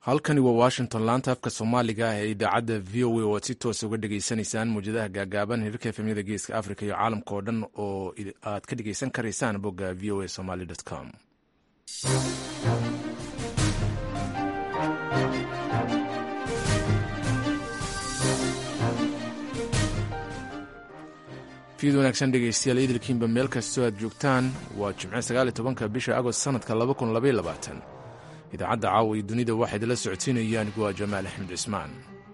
halkani waa washington laanta afka soomaaliga ee idaacadda v o a oo aad si toos uga dhegaysanaysaan muwjadaha gaagaaban hirarka efemyada geeska africa iyo caalamka oo dhan oo aad ka dhegaysan karaysaan bogga v o a somaly com fiid wanaagsan dhegeystayaal idilkiinba meel kastoo aad joogtaan waa jimce sagaaliy tobanka bisha agost sanadka laba kun labaiy labaatan idaacadda caawa iyo dunida waxaa idinla socodsiinaya anigu waa jamaal axmed cismaan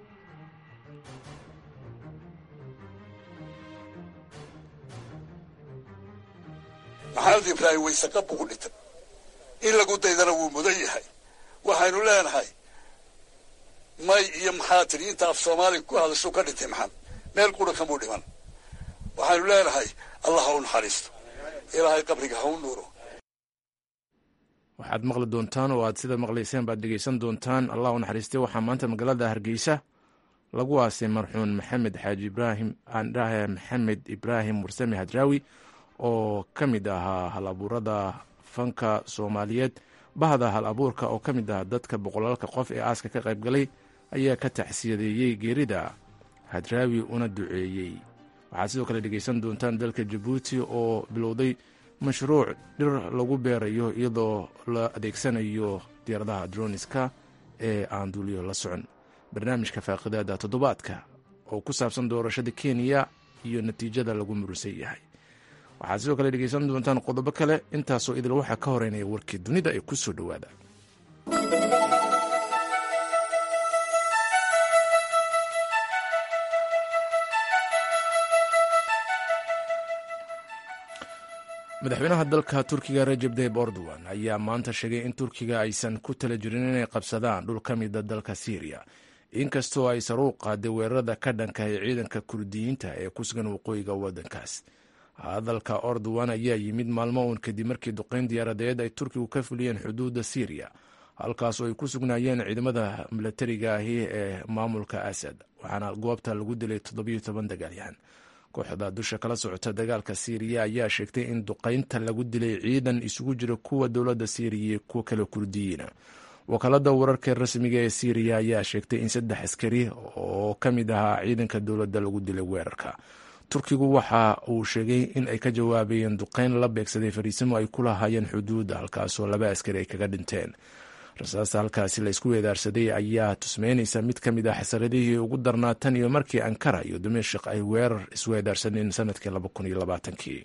maxamed ibraahim waysaqab ugu dhintay in lagu daydana wuu mudan yahay waxaynu leenahay may iyo maxaa tidhi inta af soomaaliga ku hadashu ka dhintay maxamed meel qura kamuu dhiman waxaynu leenahay allah ha u naxariisto ilaahay qabriga ha u nuuro waxaad maqli doontaan oo aad sida maqlayseen baad dhegeysan doontaan allah u naxariistay waxaa maanta magaalada hargeysa lagu aasay marxuun maxamed xaaji ibraahim aandhahe maxamed ibraahim warsame hadraawi oo ka mid ahaa hal abuurada fanka soomaaliyeed bahda hal abuurka oo ka mid ah dadka boqolaalka qof ee aaska ka qayb galay ayaa ka taxsiyadeeyey geerida hadraawi una duceeyey waxaad sidoo kale dhegeysan doontaan dalka jabuuti oo bilowday mashruuc dhir lagu beerayo iyadoo la adeegsanayo diyaaradaha droniska ee aan duuliyo la socon barnaamijka faaqidaada toddobaadka oo ku saabsan doorashada kenya iyo natiijada lagu murusan yahay waxaad sidoo kale dhegeysan doontaan qodobo kale intaasoo idil waxaa ka horeynaya warkii dunida ee ku soo dhowaada madaxweynaha dalka turkiga rajeb tayib erdogan ayaa maanta sheegay in turkiga aysan ku tala jirin inay qabsadaan dhul ka mida dalka syriya inkastoo ay saruuq qaaday weerarada ka dhanka ee ciidanka kurdiyiinta ee ku sugan waqooyiga waddankaas hadalka erdogan ayaa yimid maalmo uun kadib markii duqeyn diyaaradeed ay turkigu ka fuliyeen xuduudda syriya halkaas oo ay ku sugnaayeen ciidamada milatariga ahi ee maamulka asad waxaana goobta lagu dilay toddobiyo toban dagaalyahan kooxda dusha kala socota dagaalka siiriya ayaa sheegtay in duqaynta lagu dilay ciidan isugu jira kuwa dowladda siiriya iyo kuwa kale kurdiyiina wakaalada wararka rasmiga ee siiriya ayaa sheegtay in saddex askari oo ka mid ahaa ciidanka dowladda lagu dilay weerarka turkigu waxa uu sheegay in ay ka jawaabayeen duqayn la beegsaday fariisimo ay ku lahaayeen xuduudda halkaasoo laba askari ay kaga dhinteen rasaasta halkaasi la isku weedaarsaday ayaa tusmeynaysa mid ka mid ah xasaradihii ugu darnaa tan iyo markii ankara iyo dimashik ay weerar isweedaarsaneen sanadkii labakuniyolabaatanki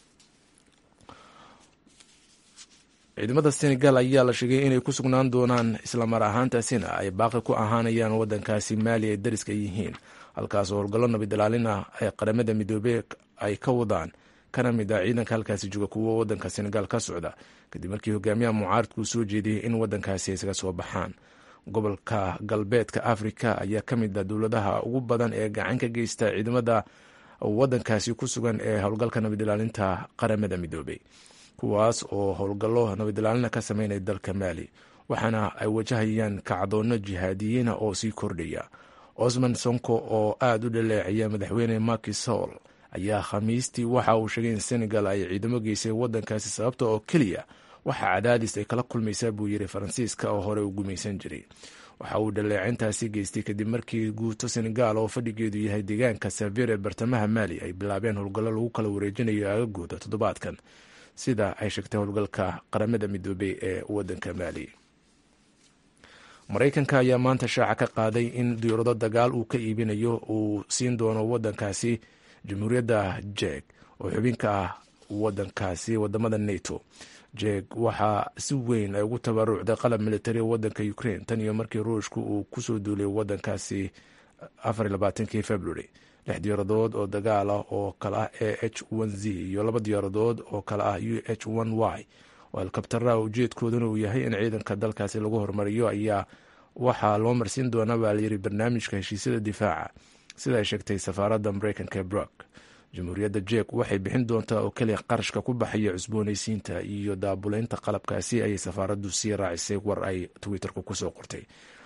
ciidamada senegal ayaa la sheegay inay ku sugnaan doonaan islamar ahaantaasina ay baaqi ku ahaanayaan wadankaasi maali ay dariska yihiin halkaas oo howlgallo nabad ilaalin ah ee qaramada midoobey ay ka wadaan kana mid ah ciidanka halkaasi jooga kuwo wadanka senegal ka socda kadib markii hogaamiyaha mucaaradku soo jeediyey in wadankaasi isaga soo baxaan gobolka galbeedka afrika ayaa ka mid ah dowladaha ugu badan ee gacan ka geysta ciidamada wadankaasi ku sugan ee howlgalka nabad ilaalinta qaramada midoobey kuwaas oo howlgallo nabad ilaalina ka sameynaya dalka maali waxaana ay wajahayaan kacdoonno jihaadiyiina oo sii kordhaya osman sonko oo aada u dhaleecaya madaxweyne maki soul ayaa khamiistii waxa uu sheegay in senegal ay ciidamo geysay wadankaasi sababta oo keliya waxaa cadaadis ay kala kulmaysaa buu yiri faransiiska oo hore u gumaysan jiray waxa uu dhaleecintaasi geystay kadib markii guuto senegal oo fadhigeedu yahay deegaanka savir ee bartamaha maali ay bilaabeen howlgallo lagu kala wareejinayo aagagooda toddobaadkan sida ay sheegtay howlgalka qaramada midoobey ee wadanka maali maraykanka ayaa maanta shaaca ka qaaday in diyaurado dagaal uu ka iibinayo uu siin doono wadankaasi jamhuuriyadda jeg oo xubin ka ah wadankaasi wadamada nato jeg waxaa si weyn ay ugu tabarucday qalab militari wadanka ukraine tan iyo markii ruushku uu kusoo duulay wadankaasi afarlabaatankii february lix diyaaradood oo dagaal ah oo kale ah e h n z iyo laba diyaaradood oo kale ah u h n y oo alkabtaraha ujeedkooduna uu yahay in ciidanka dalkaasi lagu horumariyo ayaa waxaa loo marsiin doonaa baa layiri barnaamijka heshiisyada difaaca sida ay sheegtay safaaradda mareykanka ee brock jamhuuriyadda jek waxay bixin doontaa oo keliya qarashka ku baxaya cusboonaysiinta iyo daabuleynta qalabkaasi ayay safaaraddu sii raacisay war ay twitterku kusoo qortay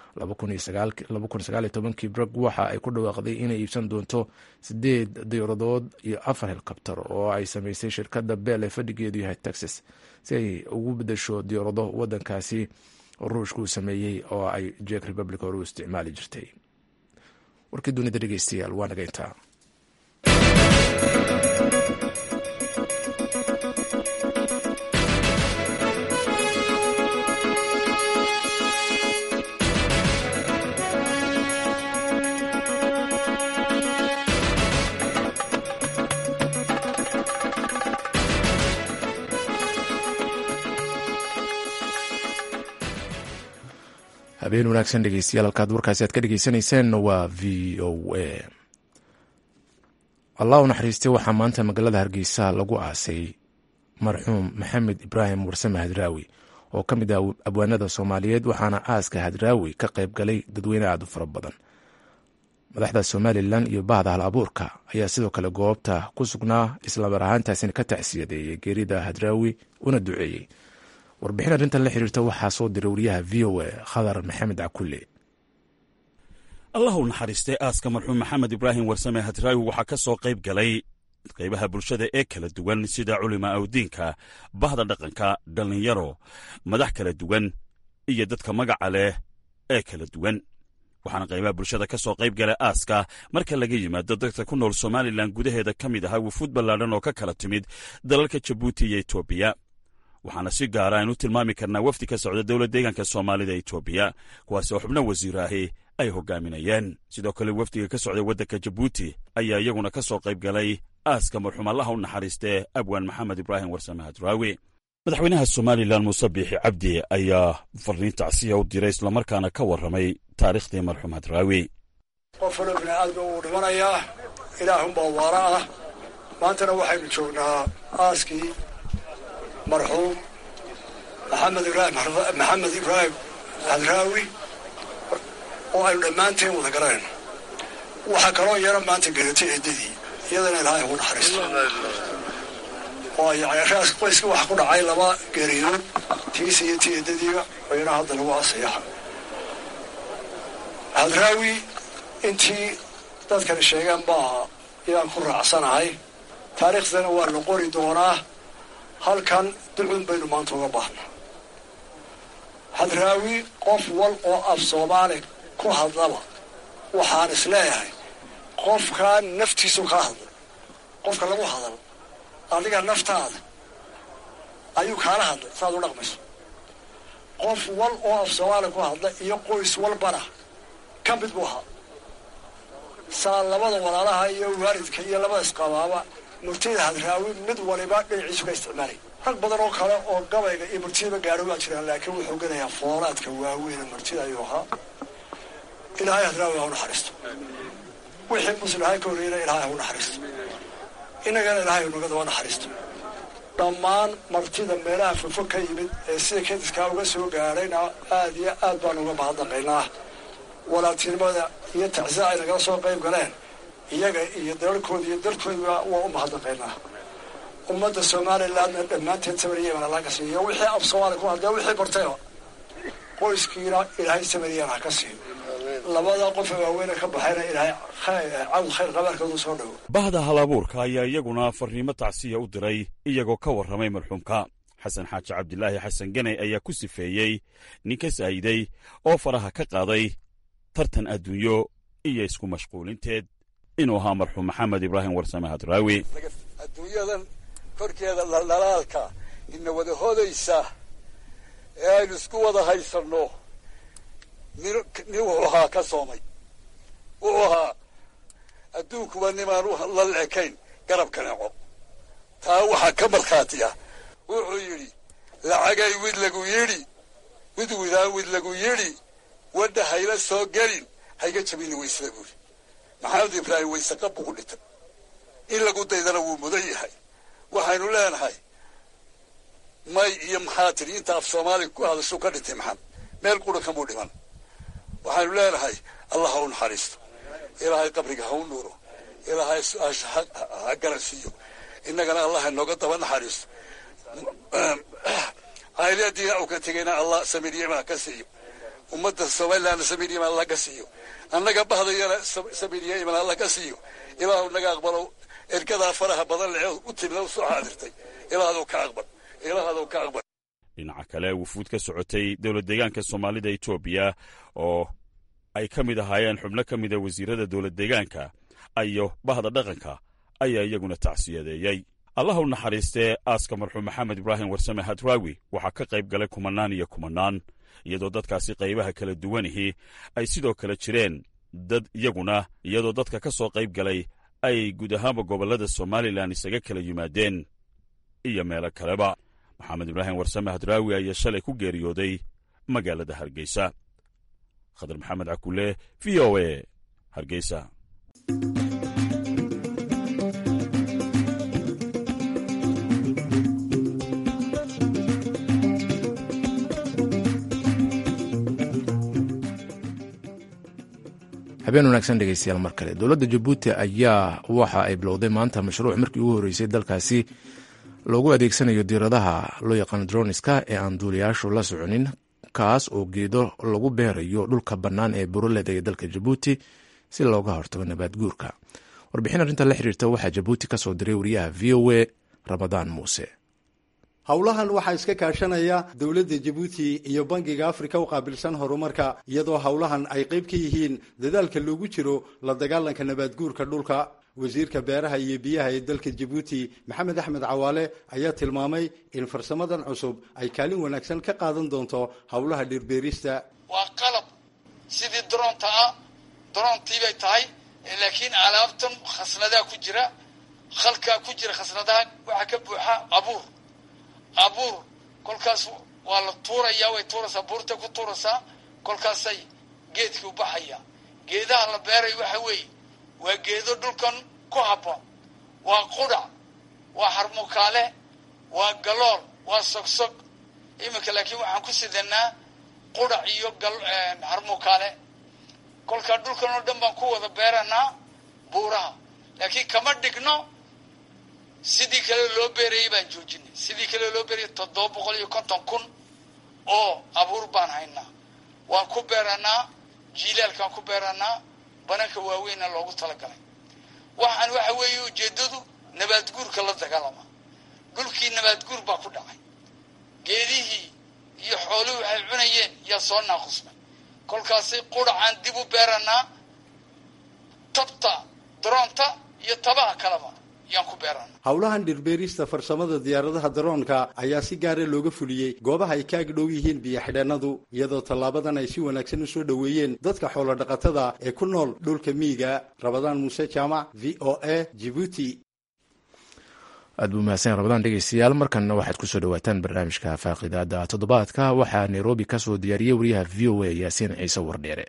kii brock waxa ay ku dhawaaqday inay iibsan doonto sideed diyaaradood iyo afar helkabtar oo ay sameysay shirkadda bell ee fadhigeedu yahay texas si ay ugu bedesho diyaarado wadankaasi ruushka uu sameeyey oo ay jek republic hore u isticmaali jirtay warkii dunida dhegeystayaal waa nageyntaa habeen wanaagsan dhegeystayaal halkaad warkaasi aad ka dhegeysaneyseen waa v o a allah u naxariistay waxaa maanta magaalada hargeysa lagu aasay marxuum maxamed ibraahim warsame hadraawi oo ka mid ah abwaanada soomaaliyeed waxaana aaska hadraawi ka qayb galay dadweyne aad u fara badan madaxda somalilan iyo bahda hal abuurka ayaa sidoo kale goobta ku sugnaa islamar ahaantaasina ka tacsiyadeeyay geerida hadraawi una duceeyey warbixin arrintan la xiriirta waxaa soo diray wariyaha v o a khadar maxamed cakulle allah u naxariistay aaska marxuum maxamed ibraahim warsame hadraawi waxaa ka soo qayb galay qaybaha bulshada ee kala duwan sida culima awdiinka bahda dhaqanka dhallinyaro madax kala duwan iyo dadka magaca leh ee kala duwan waxaana qaybaha bulshada ka soo qayb galay aaska marka laga yimaado dadka ku nool somalilan gudaheeda ka mid ahaa wufuud ballaadhan oo ka kala timid dalalka jabuuti iyo etoobiya waxaana si gaara aynu tilmaami karnaa wafdi ka socda dowlad deegaanka soomaalida etoobiya kuwaasi oo xubno wasiiraahi ay hogaaminayeen sidoo kale wafdiga ka socda waddanka jabuuti ayaa iyaguna ka soo qayb galay aaska marxuum allaha u naxariistee abwaan maxamed ibraahim warsame hadraawi madaxweynaha somalilan muuse biixi cabdi ayaa farriin tacsiya u diray islamarkaana ka warramay taariikhdii marxuum hadraawi qof walo bini aadma wuu dhimanayaa ilaahunbaa waara ah maantana waxaynu joognaa aaskii marxuum maxamed ibraahim maxamed ibraahim hadraawi oo aynu dhammaanteen wada garanayno waxaa kaloo yaro maanta geratay eedadii iyadana ilaahay ugu naxariisto waayo cayashahaas qoyskii waxaa ku dhacay laba geeriyood tiisa iyo tii eedadiiba oo yana hadda lagu asayaxa hadraawi intii dadkani sheegeen baa yaan ku raacsanahay taariikhdana waa la qori doonaa halkan ducun baynu maanta uga baahnaa hadraawi qof wal oo af soomaali ku hadlaba waxaan is leeyahay qofkaa naftiisu kaa hadlay qofka lagu hadal adiga naftaada ayuu kaala hadlay saaad u dhaqmayso qof wal oo af soomaali ku hadla iyo qoys walbana ka mid buu ahaa saa labada walaalaha iyo waalidka iyo labada isqabaaba murtida hadraawi mid waliba dhinaciisu ka isticmaalay rag badan oo kale oo gabayga iyo murtidaba gaadho waa jiraan laakiin wuxuu gelayaa foolaadka waaweyne murtida ayuu ahaa ilaahay hadraawi ha u naxariisto wixii muslihay ka horreeyana ilaahay ha u naxariisto innagana ilaahay naga daba naxariisto dhammaan martida meelaha fofo ka yimid ee sida kadiskaa uga soo gaadhayna aad iyo aad baan uga mahadnaqaynaa walaaltinimada iyo tacsiya ay nagala soo qayb galeen iyaga iyo dalalkooda iyo dalkooda waa u mahadnaqaynaa ummadda somalilandna dhammaanteed samariyana laga siiyo wixii af soomaali ku hadlee wixii bartayba qoyskiina ilaahay samariyan ha ka siiyo labada qofa waaweyne ka baxayna ilaahay cawd khayr qabaarkoodu soo dhawo bahda halabuurka ayaa iyaguna farriimo tacsiya u diray iyagoo ka warramay marxuumka xasan xaaji cabdilaahi xasan ganay ayaa ku sifeeyey nin ka saa'iday oo faraha ka qaaday tartan adduunyo iyo isku mashquulinteed inuu ahaa marxuum maxamed ibraahim warsame hadraawi adduunyadan korkeeda dhaldhalaalka ina wada hodaysa ee aynu isku wada haysanno nin nin wuxuu ahaa ka soomay wuxuu ahaa adduunkuba nimaan la leekayn garabka neco taa waxaa ka markhaati ah wuxuu yidhi lacagay wid lagu yidhi wid widaan wid lagu yidhi wadha hayla soo gelin hayga jabini waysada buuri maxamed ibraahim waysaqa buu ku dhintay in lagu daydana wuu mudan yahay waxaynu leenahay may iyo maxaa tidhi inta af soomaaliga ku hadashu ka dhintay maxamed meel qura kamuu dhiman waxaynu leenahay allah ha u naxariisto ilaahay qabriga ha u nuuro ilaahay su-aasha ha garansiiyo innagana allah inooga daba naxariisto cayliyadiina uu ka tegayna allah samiryama ha ka siiyo ummadda somalilandna samiryama allah ka siiyo annaga bahdayana samiryama allah ka siiyo ilaahu naga aqbalo ergadaa faraha badan lee u timna u soo xaadirtay ilaahadou ka aqbal ilaahadou ka aqbal dhinaca kale wufuud ka socotay dowlad deegaanka soomaalida etoobiya oo ay ka mid ahaayeen xubno ka mida wasiirada dowlad deegaanka iyo bahda dhaqanka ayaa iyaguna tacsiyadeeyey allah u naxariistee aaska marxuum maxamed ibraahim warsame hadraawi waxaa ka qayb galay kumanaan iyo kumanaan iyadoo dadkaasi qaybaha kala duwanihii ay sidoo kale jireen dad iyaguna iyadoo dadka ka soo qayb galay ay guud ahaanba gobollada somalilan isaga kala yimaadeen iyo meelo kaleba maxamed ibraahim warsame hadraawi ayaa shalay ku geeriyooday magaalada hargeysa khadar maxamed cakule v o e hargeysa habeen wanaagsan dhegeystayaal mar kale dowladda jabuuti ayaa waxa ay bilowday maanta mashruuc markii ugu horreysay dalkaasi loogu adeegsanayo diiradaha loo yaqaano droniska ee aan duuliyaashu la soconin kaas oo geedo lagu beerayo dhulka bannaan ee buroleda ee dalka jabuuti si looga hortago nabaad guurka warbixin arrinta la xiriirta waxaa jabuuti ka soo diray wariyaha v o a ramadaan muuse howlahan waxaa iska kaashanaya dowladda jabuuti iyo bangiga afrika u qaabilsan horumarka iyadoo howlahan ay qayb ka yihiin dadaalka loogu jiro la dagaalanka nabaadguurka dhulka wasiirka beeraha iyo biyaha ee dalka jabuuti maxamed axmed cawaale ayaa tilmaamay in farsamadan cusub ay kaalin wanaagsan ka qaadan doonto howlaha dhirbeerista waa qalab sidii daroonta ah daroontii bay tahay laakiin alaabtan khasnadaa ku jira khalkaa ku jira khasnadaha waxaa ka buuxa abuur abuur kolkaas waa la tuurayaa way tuuraysaa buurtay ku tuuraysaa kolkaasay geedkii u baxaya geedaha la beeray waxa weeye waa geedo dhulkan ku habboon waa qudhac waa harmukaale waa galool waa sogsog iminka laakiin waxaan ku sidanaa qudhac iyo harmukaale kolkaa dhulkan oo dhan baan ku wada beeranaa buuraha laakiin kama dhigno sidii kale loo beerayay baan joojinay sidii kale loo beerayay toddoba boqol iyo konton kun oo abuur baan haynaa waan ku beeranaa jiilaalkaan ku beeranaa bananka waaweynna loogu talagalay waxaan waxa weeye ujeeddadu nabaadguurka la dagaalama dhulkii nabaadguur baa ku dhacay geedihii iyo xooluhu waxay cunayeen yaa soo naaqusmay kolkaasay qudhacaan dib u beeranaa tabta daroonta iyo tabaha kaleba howlahan dhirbeerista farsamada diyaaradaha daroonka ayaa si gaara looga fuliyey goobaha ay kaag dhow yihiin biyo-xidheennadu iyadoo tallaabadan ay si wanaagsan u soo dhoweeyeen dadka xoolodhaqatada ee ku nool dhulka miyiga rabadaan muuse jaamac v o a jibuuti aad buu mahadsan rabadaan dhegeystayaal markanna waxaad kusoo dhawaataan barnaamijka faaqidaada toddobaadka waxaa nairobi ka soo diyaariyey wariyaha v o a yaasiin ciise wardheere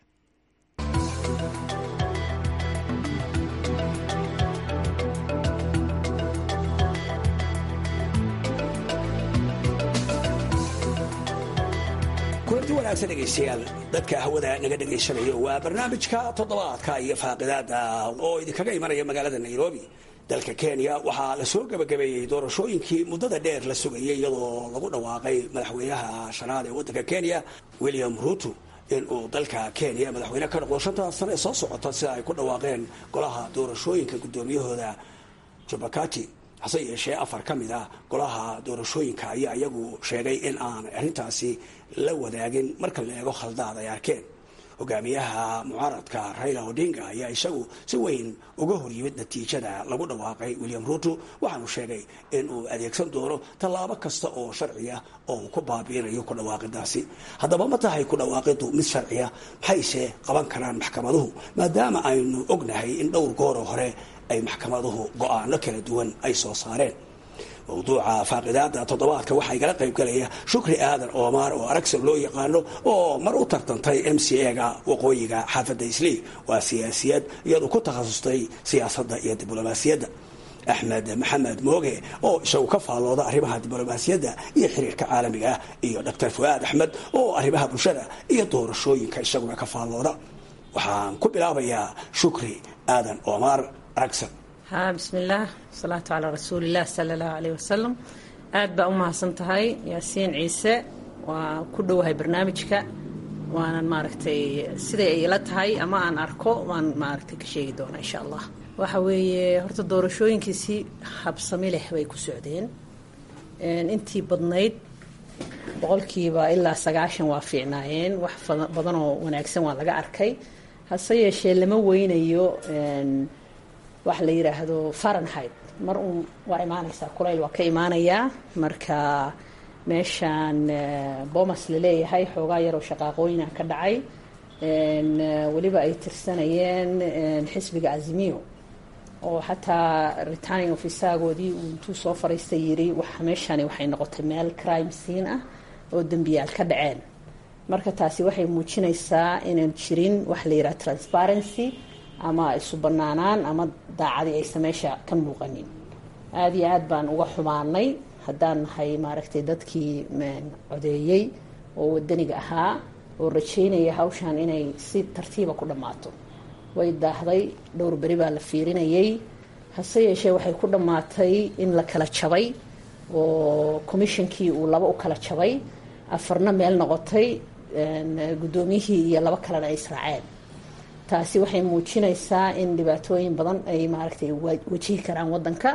kulanti wanaagsan dhegaystayaal dadka hawada naga dhagaysanayo waa barnaamijka toddobaadka iyo faaqidaada oo idinkaga imanaya magaalada nairobi dalka kenya waxaa la soo gebagabeeyey doorashooyinkii muddada dheer la sugayay iyadoo lagu dhawaaqay madaxweynaha shanaad ee waddanka kenya william ruto in uu dalka kenya madaxweyne ka noqdo shanta sano ee soo socota sida ay ku dhawaaqeen golaha doorashooyinka guddoomiyahooda jubakati hase yeeshee afar ka mid ah golaha doorashooyinka ayaa iyagu sheegay in aan arrintaasi la wadaagin marka la eego khaldaad ay arkeen hogaamiyaha mucaaradka raila odinga ayaa isagu si weyn uga horyimid natiijada lagu dhawaaqay william ruto waxaanu sheegay in uu adeegsan doono tallaabo kasta oo sharciya oo uu ku baabiinayo ku dhawaaqidaasi haddaba ma tahay ku dhawaaqidu mid sharciya maxayse qaban karaan maxkamaduhu maadaama aynu ognahay in dhowr gooroo hore ay maxkamaduhu go-aano kala duwan ay soo saareen mawduuca faaqidaada toddobaadka waxaa igala qayb galaya shukri aadan oomaar oo aragsan loo yaqaano oo mar u tartantay m c a-ga waqooyiga xaafadda islii waa siyaasiyad iyadu ku takhasustay siyaasadda iyo diblomaasiyadda axmed maxamed mooge oo isagu ka faallooda arrimaha diblomaasiyadda iyo xiriirka caalamiga ah iyo doctor fuaad axmed oo arrimaha bulshada iyo doorashooyinka isaguna ka faallooda waxaan ku bilaabayaa shukri aadan oomaar aragsan ha bismillaah wasalaatu calaa rasuulilah sala allahu aleyh wasalam aad baa u mahadsan tahay yaasiin ciise waa ku dhowahay barnaamijka waanan maaragtay siday ay ila tahay ama aan arko waan maaragtay ka sheegi doonaa insha allah waxa weeye horta doorashooyinkii si habsami leh bay ku socdeen intii badnayd boqolkiiba ilaa sagaashan waa fiicnaayeen wax badan oo wanaagsan waa laga arkay hase yeeshee lama weynayo wax la yidhaahdo farenheit mar uun waa imaanaysaa kulayl waa ka imaanayaa marka meeshaan bomas laleeyahay xoogaa yaroo shaqaaqooyina ka dhacay weliba ay tirsanayeen xisbiga azimiyo oo xataa returning ofisaagoodii uu intuu soo fariistay yiri waxa meeshani waxay noqotay meel crime scene ah oo dembiyaal ka dhaceen marka taasi waxay muujinaysaa inaan jirin wax la yidhaha transparency ama isu banaanaan ama daacadii aysa meesha ka muuqanin aada iyo aad baan uga xumaanay haddaan nahay maaragtay dadkii codeeyey oo wadaniga ahaa oo rajeynaya hawshan inay si tartiiba ku dhammaato way daahday dhowr beri baa la fiirinayay hase yeeshee waxay ku dhammaatay in la kala jabay oo commishonkii uu laba u kala jabay afarna meel noqotay guddoomiyihii iyo laba kalena ay israaceen taasi waxay muujinaysaa in dhibaatooyin badan ay maaragtay wajihi karaan waddanka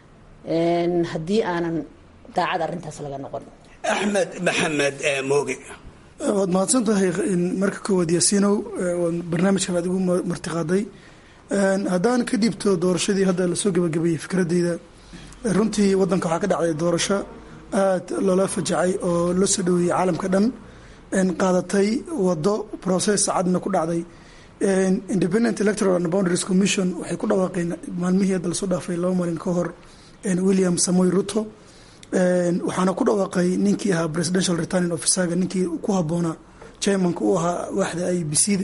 haddii aanan daacad arrintaas laga noqon axmed maxamed mooge waad mahadsan tahay marka koowaad yaasiinow barnaamijkan aad igu martiqaaday haddaan ka dhiibto doorashadii hadda lasoo gabagabeeyey fikradeyda runtii waddanka waxaa ka dhacday doorasho aad loola fajacay oo loo soo dhaweeyey caalamka dhan qaadatay wado process cadna ku dhacday independent electoral and boundaries commission waxay ku dhawaaqeen maalmihii hadda lasoo dhaafay laba maalin ka hor william samoy ruto waxaana ku dhawaaqay ninkii ahaa presidential returning officerga ninkii ku habboonaa chairmanka u ahaa waaxda i b c da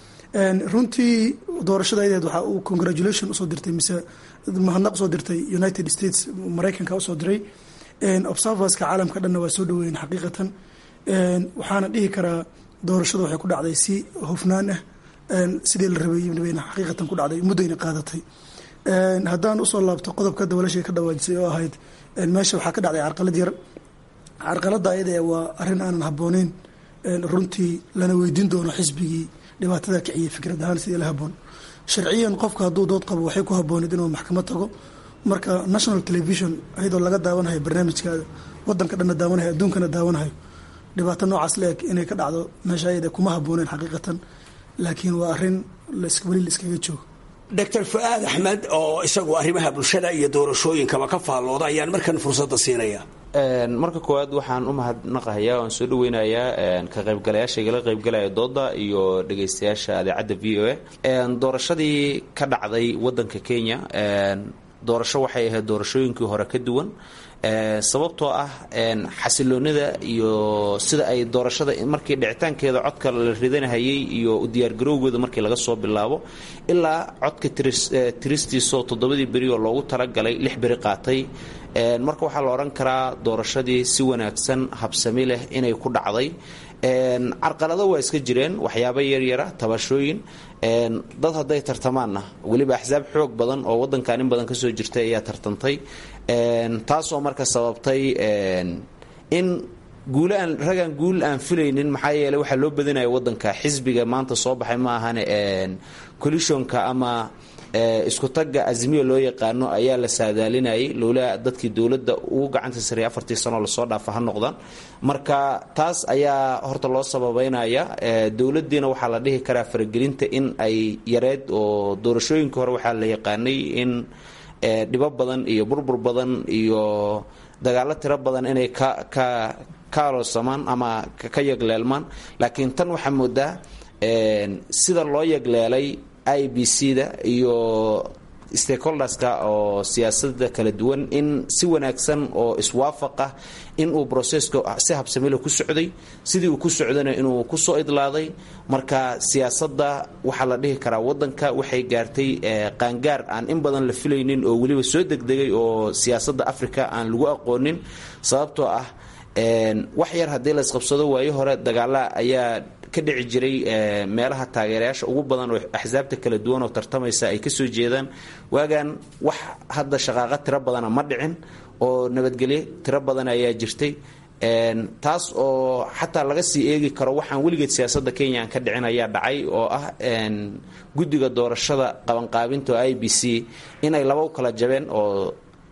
runtii doorashada ayadeed waxaa uu congratulation usoo dirtay mise mahadnaq usoo dirtay united states maraykanka usoo diray observerska caalamka dhanna waa soo dhaweeyeen xaqiiqatan waxaana dhihi karaa doorashada waxay ku dhacday si hufnaan ah sidii la rabay xaqiiqatan ku dhacday muddayna qaadatay haddaan usoo laabto qodobka dawalashay ka dhawaajisay oo ahayd meesha waxaa ka dhacday carqalad yar carqaladda ayada waa arrin aanan habbooneyn runtii lana weydiin doono xisbigii dhibaatada kiciyay fikrad ahaan sidii la haboon sharciyan qofka hadduu dood qabo waxay ku habbooneed inuu maxkamad tago marka national television ayadoo laga daawanahayo barnaamijkaada wadanka dhanna daawanahayo adduunkana daawanahayo dhibaato noocaas la eg inay ka dhacdo meesha ayada kuma habbooneen xaqiiqatan laakiin waa arrin weli la iskaga joogo doctor fu-aad axmed oo isagu arrimaha bulshada iyo doorashooyinkaba ka faallooda ayaan markan fursadda siinaya marka koowaad waxaan u mahadnaqahayaa waan soo dhaweynayaa ka qaybgalayaasha igala qaybgalaya dooda iyo dhegaystayaasha adeecadda v o a doorashadii ka dhacday wadanka kenya doorasho waxay ahayd doorashooyinkii hore ka duwan sababtoo ah xasiloonida iyo sida ay doorashada markii dhicitaankeeda codka la ridanahayay iyo u diyaargarowgooda markii laga soo bilaabo ilaa codka tiristiisoo toddobadii beri oo loogu talagalay lix beri qaatay marka waxaa la odhan karaa doorashadii si wanaagsan habsami leh inay ku dhacday carqalado waa iska jireen waxyaabo yaryara tabashooyin dad hadday tartamaanna weliba axsaab xoog badan oo wadankan in badan kasoo jirtay ayaa tartantay taasoo marka sababtay in guule aan ragaan guul aan filaynin maxaa yeeley waxaa loo badinaya wadanka xisbiga maanta soo baxay ma ahane collisionka ama isku tagga azmiya loo yaqaano ayaa la saadaalinayay lowlaa dadkii dowladda ugu gacanta sareeyay afartii sanoo lasoo dhaafa ha noqdaan marka taas ayaa horta loo sababeynaya dowladdiina waxaa la dhihi karaa faragelinta in ay yareed oo doorashooyinka hore waxaa la yaqaanay in dhibo badan iyo burbur badan iyo dagaalo tiro badan inay ka ka kaaloosamaan ama ka yagleelmaan laakiin tan waxaa moodaa sida loo yagleelay i b c da iyo stakeholderska oo siyaasada kala duwan in si wanaagsan oo iswaafaq ah in uu broseska si habsamilo ku socday sidii uu ku socdana inuu kusoo idlaaday marka siyaasadda waxaa la dhihi karaa wadanka waxay gaartay qaangaar aan in badan la filaynin oo weliba soo degdegay oo siyaasadda africa aan lagu aqoonin sababtoo ah wax yar haddii la isqabsado waayo hore dagaala ayaa ka dhici jiray meelaha taageerayaasha ugu badan oo axsaabta kala duwan oo tartamaysa ay kasoo jeedaan waagan wax hadda shaqaaqa tiro badana ma dhicin oo nabadgelyo tiro badan ayaa jirtay taas oo xataa laga sii eegi karo waxaan weligeed siyaasadda kenya aan ka dhicin ayaa dhacay oo ah guddiga doorashada qabanqaabinta oo i b c inay laba u kala jabeen oo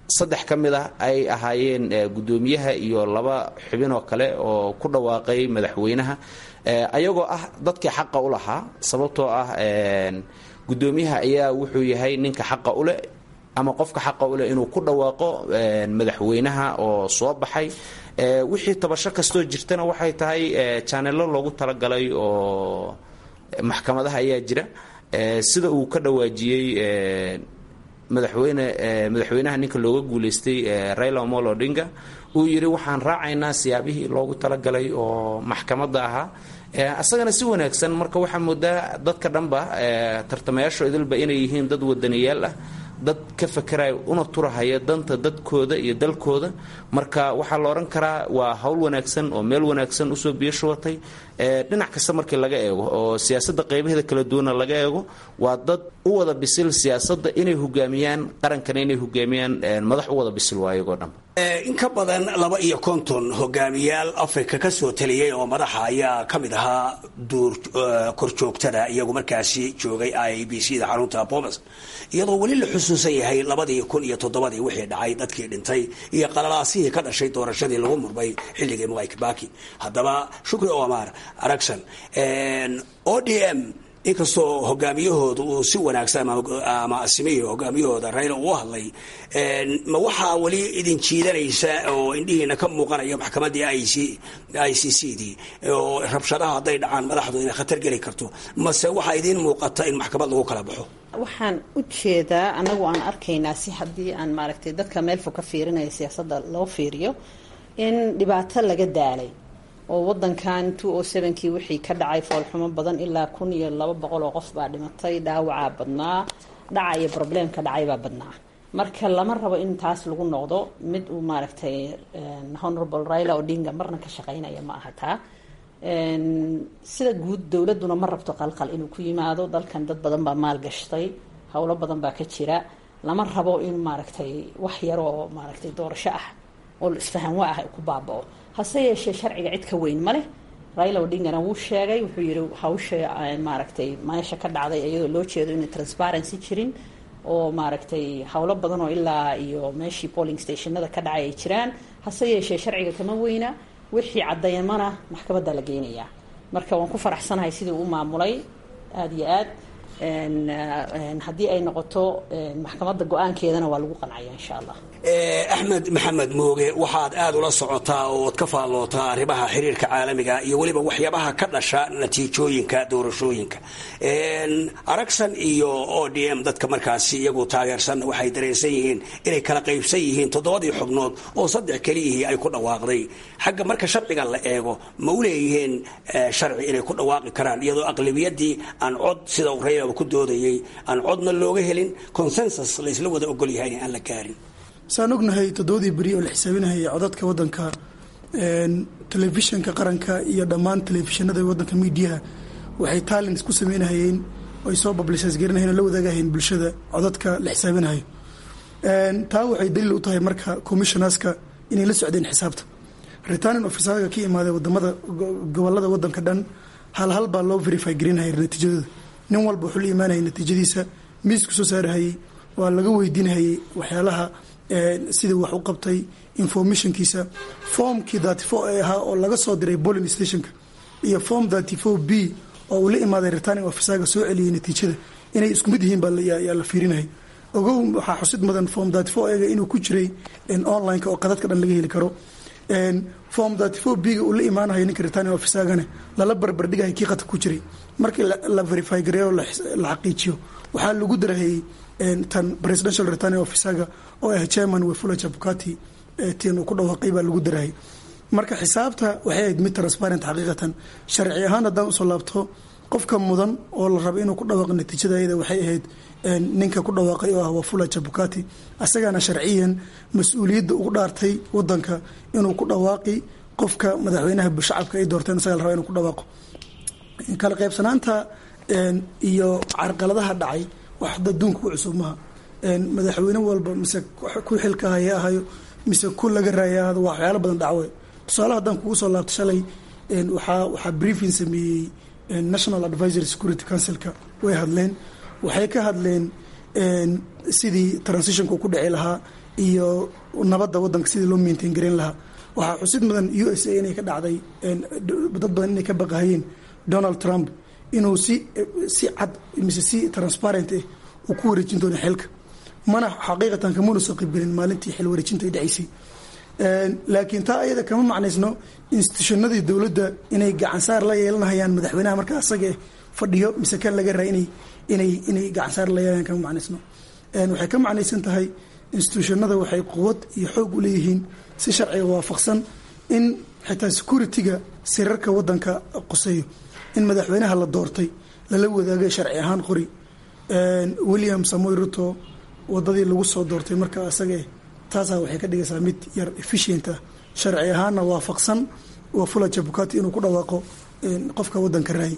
saddex ka mid ah ay ahaayeen guddoomiyaha iyo laba xubin oo kale oo ku dhawaaqay madaxweynaha ayagoo ah dadkii xaqa u lahaa sababtoo ah guddoomiyaha ayaa wuxuu yahay ninka xaqa u leh ama qofka xaqa u leh inuu ku dhawaaqo madaxweynaha oo soo baxay wixii tabasho kastoo jirtana waxay tahay janelo loogu talagalay oo maxkamadaha ayaa jira sida uu ka dhawaajiyey madaxweyne madaxweynaha ninka looga guuleystay raila omolo odinga uu yidhi waxaan raacaynaa siyaabihii loogu talagalay oo maxkamadda ahaa asagana si wanaagsan marka waxaa moodaa dadka dhanba tartamayaasho idilba inay yihiin dad wadaniyaal ah dad ka fakeraya una turahaya danta dadkooda iyo dalkooda marka waxaa la odhan karaa waa hawl wanaagsan oo meel wanaagsan usoo biyashubatay dhinac kasta markii laga eego oo siyaasadda qaybaheeda kala duwana laga eego waa dad u wada bisil siyaasadda inay hogaamiyaan qarankana inay hogaamiyaan madax u wada bisil waayagoo dhan in ka badan laba iyo konton hogaamiyaal africa ka soo taliyey oo madaxa ayaa ka mid ahaa duur korjoogtada iyagu markaasi joogay i b c da xarunta bomas iyadoo weli la xusuusan yahay labadii kun iyo toddobadii wixii dhacay dadkii dhintay iyo qalalaasihii ka dhashay doorashadii lagu murmay xilligii mwai kibaki haddaba shukri omar aragson o d m inkastoo hogaamiyahooda uu si wanaagsan ama asimihi hogaamiyahooda rayla uu hadlay ma waxaa weli idin jiidanaysa oo indhihiina ka muuqanaya maxkamaddii i c c dii oo rabshadaha hadday dhacaan madaxdu inay khatar geli karto mase waxaa idiin muuqata in maxkamad lagu kala baxo waxaan u jeedaa anagu aan arkaynaa si haddii aan maaragtay dadka meel fog ka fiirinaya siyaasadda loo fiiriyo in dhibaato laga daalay oo wadankan two o sevenkii wixii ka dhacay foolxumo badan ilaa kun iyo laba boqol oo qof baa dhimatay dhaawacaa badnaa dhaca iyo probleemka dhacay baa badnaa marka lama rabo in taas lagu noqdo mid uu maaragtay honorable raila odinga marna ka shaqeynaya ma aha taa sida guud dowladuna ma rabto qalqal inuu ku yimaado dalkan dad badan baa maal gashtay howlo badan baa ka jira lama rabo in maaragtay wax yaroo maaragtay doorasho ah oo isfahanwa ah ku baabao hase yeeshee sharciga cid ka weyn ma leh raila odingana wuu sheegay wuxuu yihi hawsha maaragtay meesha ka dhacday iyadoo loo jeedo inay transparency jirin oo maaragtay howlo badan oo ilaa iyo meeshii polling stationada ka dhacay ay jiraan hase yeeshee sharciga kama weyna wixii caddeymana maxkamadda la geynayaa marka waan ku faraxsanahay sidii uu maamulay aada iyo aad haddii ay noqoto maxkamadda go-aankeedana waa lagu qancaya insha allah axmed maxamed mooge waxaad aada ula socotaa ooad ka faallootaa arrimaha xiriirka caalamiga iyo weliba waxyaabaha ka dhasha natiijooyinka doorashooyinka aragsan iyo o d m dadka markaasi iyagu taageersan waxay dareensan yihiin inay kala qaybsan yihiin toddobadii xubnood oo saddex keliyihii ay ku dhawaaqday xagga marka sharciga la eego ma u leeyihiin sharci inay ku dhawaaqi karaan iyadoo aqlabiyadii aan cod sida uu raylaba ku doodayay aan codna looga helin consensus laysla wada ogol yahay aan la gaarin saan ognahay toddobadii beri oo la xisaabinahayay codadka waddanka telefishinka qaranka iyo dhammaan telefishinada waddanka miidiyaha waxay taalins ku sameynahayeen ay soo publicis garinahayen oo la wadaagahayeen bulshada codadka la xisaabinahayo taa waxay daliil u tahay marka commissionerska inay la socdeen xisaabta returning officerga ka imaaday wadamada gobolada waddanka dhan hal hal baa loo verify garinahaya natiijadooda nin walba wuxuu la imaanayay natiijadiisa miisku soo saarahayey waa laga weydiinahayay waxyaalaha sidii wax u qabtay informationkiisa formkii thirty four ee ahaa oo laga soo diray bolling stationka iyo form thirty four b oo uu la imaaday returning officerga soo celiyey natiijada inay isku mid yihiin baayaa la fiirinayay ogow waxaa xusid mudan form thirty four ega inuu ku jiray online-ka oo qadadka dhan laga heli karo form thirty four b ga uu la imaanayo ninka returning officergane lala barbardhigahay kii qadka ku jiray markii la verify gareeyo la xaqiijiyo waxaa lagu darahayey tan presidential returning officerga oo ah chairman wefula jabukati tin uu ku dhawaaqay baa lagu darahay marka xisaabta waxay ahayd mid transparent xaqiiqatan sharci ahaan haddaan usoo laabto qofka mudan oo la raba inuu ku dhawaaqo natiijada ayada waxay ahayd ninka ku dhawaaqay oo ah wafula jabukati asagaana sharciyan mas-uuliyadda ugu dhaartay wadanka inuu ku dhawaaqi qofka madaxweynaha shacabka ay doorteen isaga la raba inuu ku dhawaaqo kala qaybsanaanta iyo carqaladaha dhacay wax adduunka ku cusub maha madaxweyne walba mise ku xilka haya ahayo mise ku laga raaya ahado waa waxyaalo badan dhacwe tusaale haddaan kugu soo laabto shalay waxaa waxaa briefing sameeyey national advisory security councilka way hadleen waxay ka hadleen sidii transitionka ku dhici lahaa iyo nabadda waddanka sidii loo maintain gareyn lahaa waxaa xusid mudan u s a inay ka dhacday dad badan inay ka baqahayeen donald trump inuu si si cad mise si transparent ah uu ku wareejin doono xilka mana xaqiiqatan kamuna soo qaybgelin maalintii xil wareejinta ay dhacaysay laakiin taa ayada kama macnaysno institutionadii dowladda inay gacansaar la yeelanahayaan madaxweynaha markaa asaga fadhiyo mise kan laga raa inay inay inay gacansaar la yeelanayaan kama macnaysno waxay ka macnaysan tahay institutionada waxay quwad iyo xoog u leeyihiin si sharciga waafaqsan in xitaa security-ga sirarka wadanka quseeyo in madaxweynaha la doortay lala wadaagay sharci ahaan qori william samoy ruto wadadii lagu soo doortay marka asaga taasaa waxay ka dhigaysaa mid yar efficient ah sharci ahaanna waafaqsan waa fula jabukati inuu ku dhawaaqo qofka wadanka raay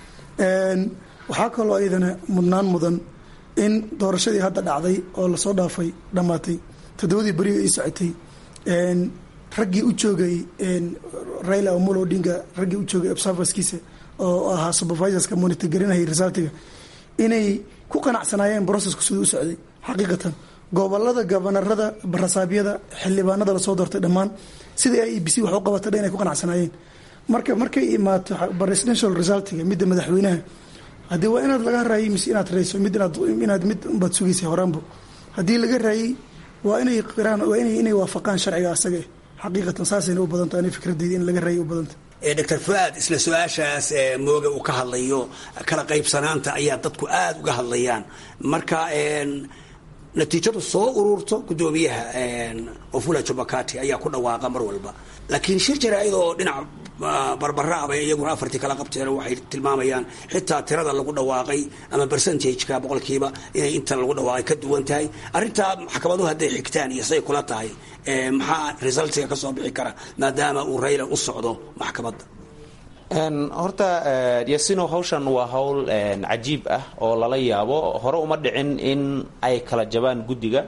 waxaa kaloo iyadana mudnaan mudan in doorashadii hadda dhacday oo lasoo dhaafay dhammaatay toddobadii beriga ii socotay raggii u joogay raila omolo odinga raggii u joogay observerskiisa oo ahaa supervisorska monitor garinayay resultiga inay ku qanacsanaayeen processku siduu u socday xaqiiqatan gobolada gobanarada barasaabyada xildhibaanada lasoo doortay dhammaan sida i b c wax u qabata dhan inay ku qanacsanaayeen marka markay imaato presidential resultiga midda madaxweynaha haddii waa inaad laga raayay mise inaad rayso mid inaad inaad mid baad sugaysay horaanbo haddii laga raayay waa inay qiraan waa inay inay waafaqaan sharciga asaga xaqiiqatan saasayna u badanta ani fikradeyda in laga raayay u badanta doctor fuaad isla su-aashaas mooga uu ka hadlayo kala qaybsanaanta ayaa dadku aada uga hadlayaan marka natiijadu soo ururto gudoomiyaha ofula jubakati ayaa ku dhawaaqa mar walba laakiin shir jaraa'id oo dhinac barbaraaba iyaguna afartii kala qabteen waxay tilmaamayaan xitaa tirada lagu dhawaaqay ama percentageka boqolkiiba inay inta lagu dhawaaqay ka duwan tahay arrintaa maxkamaduhu hadday xigtaan iyo say kula tahay maxaa resultiga kasoo bixi kara maadaama uu rayla u socdo maxkamadda horta yasino hawshan waa hawl cajiib ah oo lala yaabo hore uma dhicin in ay kala jabaan guddiga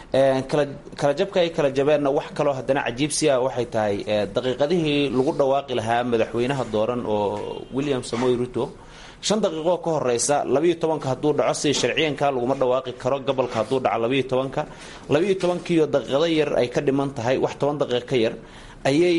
kala jabka ay kala jabeenna wax kaloo haddana cajiibsi ah waxay tahay daqiiqadihii lagu dhawaaqi lahaa madaxweynaha dooran oo william samoy ruto shan daqiiqoo ka horeysa labayo tobanka hadduu dhaco si sharciyanka laguma dhawaaqi karo gobolka hadduu dhaco labayo tobanka labayo tobankiiyo daqiiqado yar ay ka dhiman tahay wax toban daqiiq ka yar ayay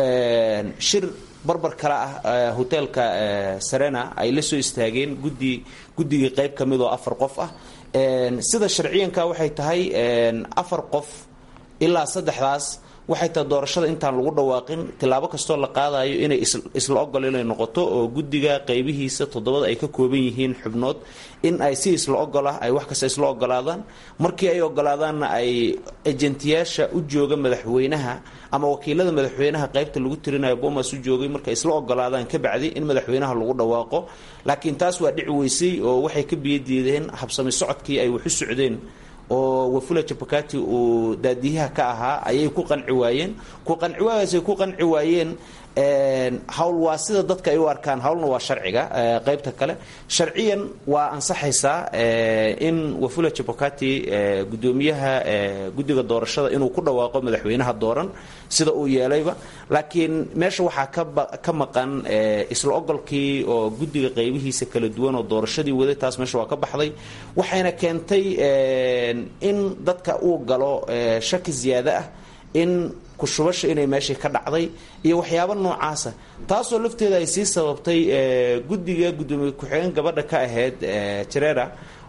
shir barbar kale ah hoteelka serena ay la soo istaageen gudi guddigii qayb ka mid oo afar qof ah sida sharciyanka waxay tahay afar qof ilaa saddexdaas waxay tahay doorashada intaan lagu dhawaaqin tilaabo kastoo la qaadayo inay isla ogol inay noqoto oo guddiga qaybihiisa toddobada ay ka kooban yihiin xubnood in ay si isla ogol ah ay wax kasta isla ogolaadaan markii ay ogolaadaanna ay ejentiyaasha u jooga madaxweynaha ama wakiilada madaxweynaha qaybta lagu tirinayo bomas u joogay markay isla ogolaadaan ka bacdi in madaxweynaha lagu dhawaaqo laakiin taas waa dhici weysay oo waxay ka biyadiideen habsami socodkii ay wax u socdeen oo wafula jabakati uu daadiyaha ka ahaa ayay ku qanci waayeen ku qanci waagaasay ku qanci waayeen hawl waa sida dadka ay u arkaan hawlna waa sharciga qaybta kale sharciyan waa ansaxaysaa in wafula jabakati gudoomiyaha guddiga doorashada inuu ku dhawaaqo madaxweynaha dooran sida uu yeelayba laakiin meesha waxaa ka maqan isla ogolkii oo guddiga qaybihiisa kala duwan oo doorashadii waday taas meesha waa ka baxday waxayna keentay in dadka uu galo shaki ziyaado ah in kushubasha inay meeshii ka dhacday iyo waxyaabo noocaasa taasoo lafteeda ay sii sababtay guddiga gudoomiye ku-xigeen gabadha ka ahayd jarera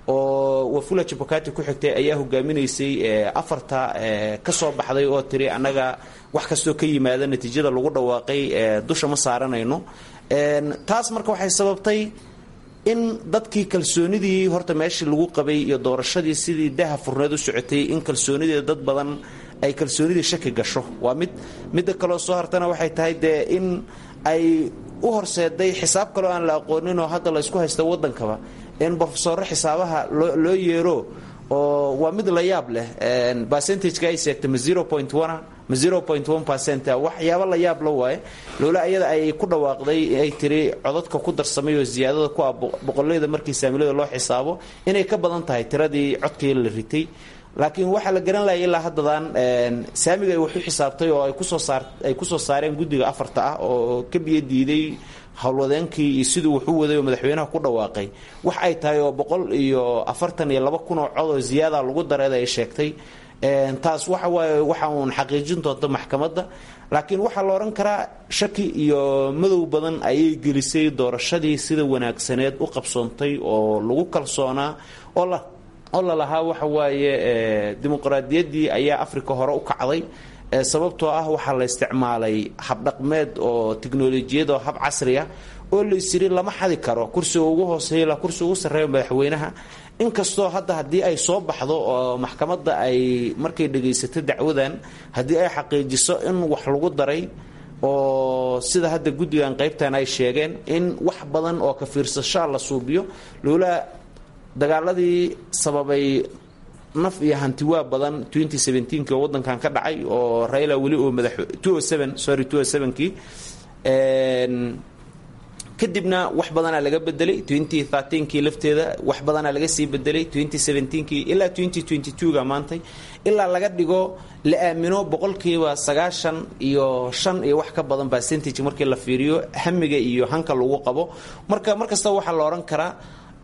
oo wafula jabakati ku xigtay ayaa hogaaminaysay afarta ka soo baxday oo tiri annaga wax kastoo ka yimaada natiijada lagu dhawaaqay dusha ma saaranayno taas marka waxay sababtay in dadkii kalsoonidii horta meeshii lagu qabay iyo doorashadii sidii daha furneed u socotay in kalsoonidii dad badan ay kalsoonidii shaki gasho waa mid midda kaloo soo hartana waxay tahay dee in ay u horseeday xisaab kaloo aan la aqoonin oo hadda laysku haysta waddankaba in brofesoro xisaabaha loo yeero oo waa mid la yaab leh percentageka ay seegtay ma zero point one ma zero point one percent waxyaaba la yaab la waaye loola ayada ay ku dhawaaqday ay tiri codadka ku darsamay oo ziyaadada ku ah boqolleyda markii saamilada loo xisaabo inay ka badan tahay tiradii codkii la ritay laakiin waxaa la garan lahay ilaa haddadan saamiga ay wax u xisaabtay oo ay kusoo saar ay kusoo saareen guddiga afarta ah oo ka biyo diiday howlwadeenkii iyo siduu wax u waday oo madaxweynaha ku dhawaaqay wax ay tahay oo boqol iyo afartan iyo laba kun oo cod oo ziyaada lagu dareeda ay sheegtay taas waxa waaye waxa uun xaqiijin doonta maxkamadda laakiin waxaa la odhan karaa shaki iyo madow badan ayay gelisay doorashadii sida wanaagsaneed u qabsoontay oo lagu kalsoonaa oo la oo lalahaa waxa waaye dimuqraadiyaddii ayaa africa hore u kacday sababtoo ah waxaa la isticmaalay habdhaqmeed oo tiknolojiyad oo hab casri ah oo la isiri lama xadi karo kursiga ugu hooseeya ilaa kursiga ugu sarreeya madaxweynaha inkastoo hadda haddii ay soo baxdo oo maxkamadda ay markay dhagaysato dacwadan haddii ay xaqiijiso in wax lagu daray oo sida hadda guddigan qaybtan ay sheegeen in wax badan oo ka fiirsashaa la suubiyo loola dagaaladii sababay naf iyo hantiwaa badan oo wadankan ka dhacay oo raila weli oo madax sorry kii kadibna wax badanaa laga bedelay kii lafteeda wax badanaa laga sii bedelay kii ilaa ga maantay ilaa laga dhigo la aamino boqolkiiba sagaashan iyo shan iyo wax ka badan percentage markii la fiiriyo hamiga iyo hanka lagu qabo marka markasta waxaa la odhan karaa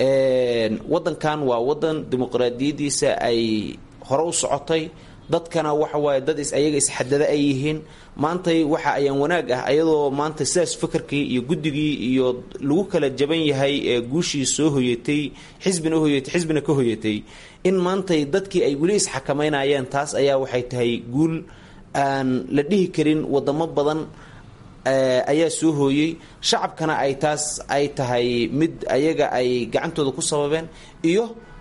wadankan waa wadan dimuqraadiyadiisa ay hore u socotay dadkana waxa waaye dad ayaga isxadada ay yihiin maantay waxa ayaan wanaag ah ayadoo maanta sidaas fakarkii iyo guddigii iyo lagu kala jaban yahay ee guushii soo hoyatay xisbina hoyatay xisbina ka hoyatay in maantay dadkii ay weli isxakamaynayeen taas ayaa waxay tahay guul aan la dhihi karin wadamo badan ayaa soo hooyey shacabkana ay taas ay tahay mid ayaga ay gacantooda ku sababeen iyo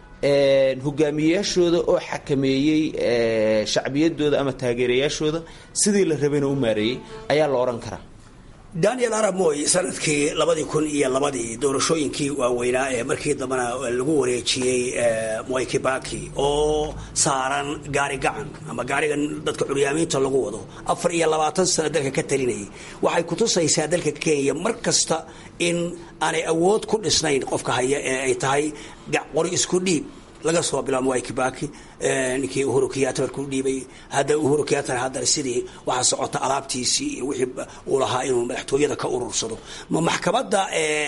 hogaamiyeyaashooda oo xakameeyey shacbiyadooda ama taageerayaashooda sidii la rabayna u maareeyey ayaa la odhan karaa daniel arab moy sanadkii labadii kun iyo labadii doorashooyinkii waaweynaa ee markii dambena lagu wareejiyey moy kibaki oo saaran gaari gacan ama gaarigan dadka curyaamiinta lagu wado afar iyo labaatan sano dalka ka talinayay waxay kutusaysaa dalka kenya mar kasta in aanay awood ku dhisnayn qofka haya ee ay tahay qori isku dhiib laga soo bilaabo mwai kibaki ninkii uhuru kiyata markuu dhiibay hadda uhuru kiyatana haddana sidii waxaa socota alaabtiisii iyo wixii uu lahaa inuu madaxtooyada ka urursado ma maxkamadda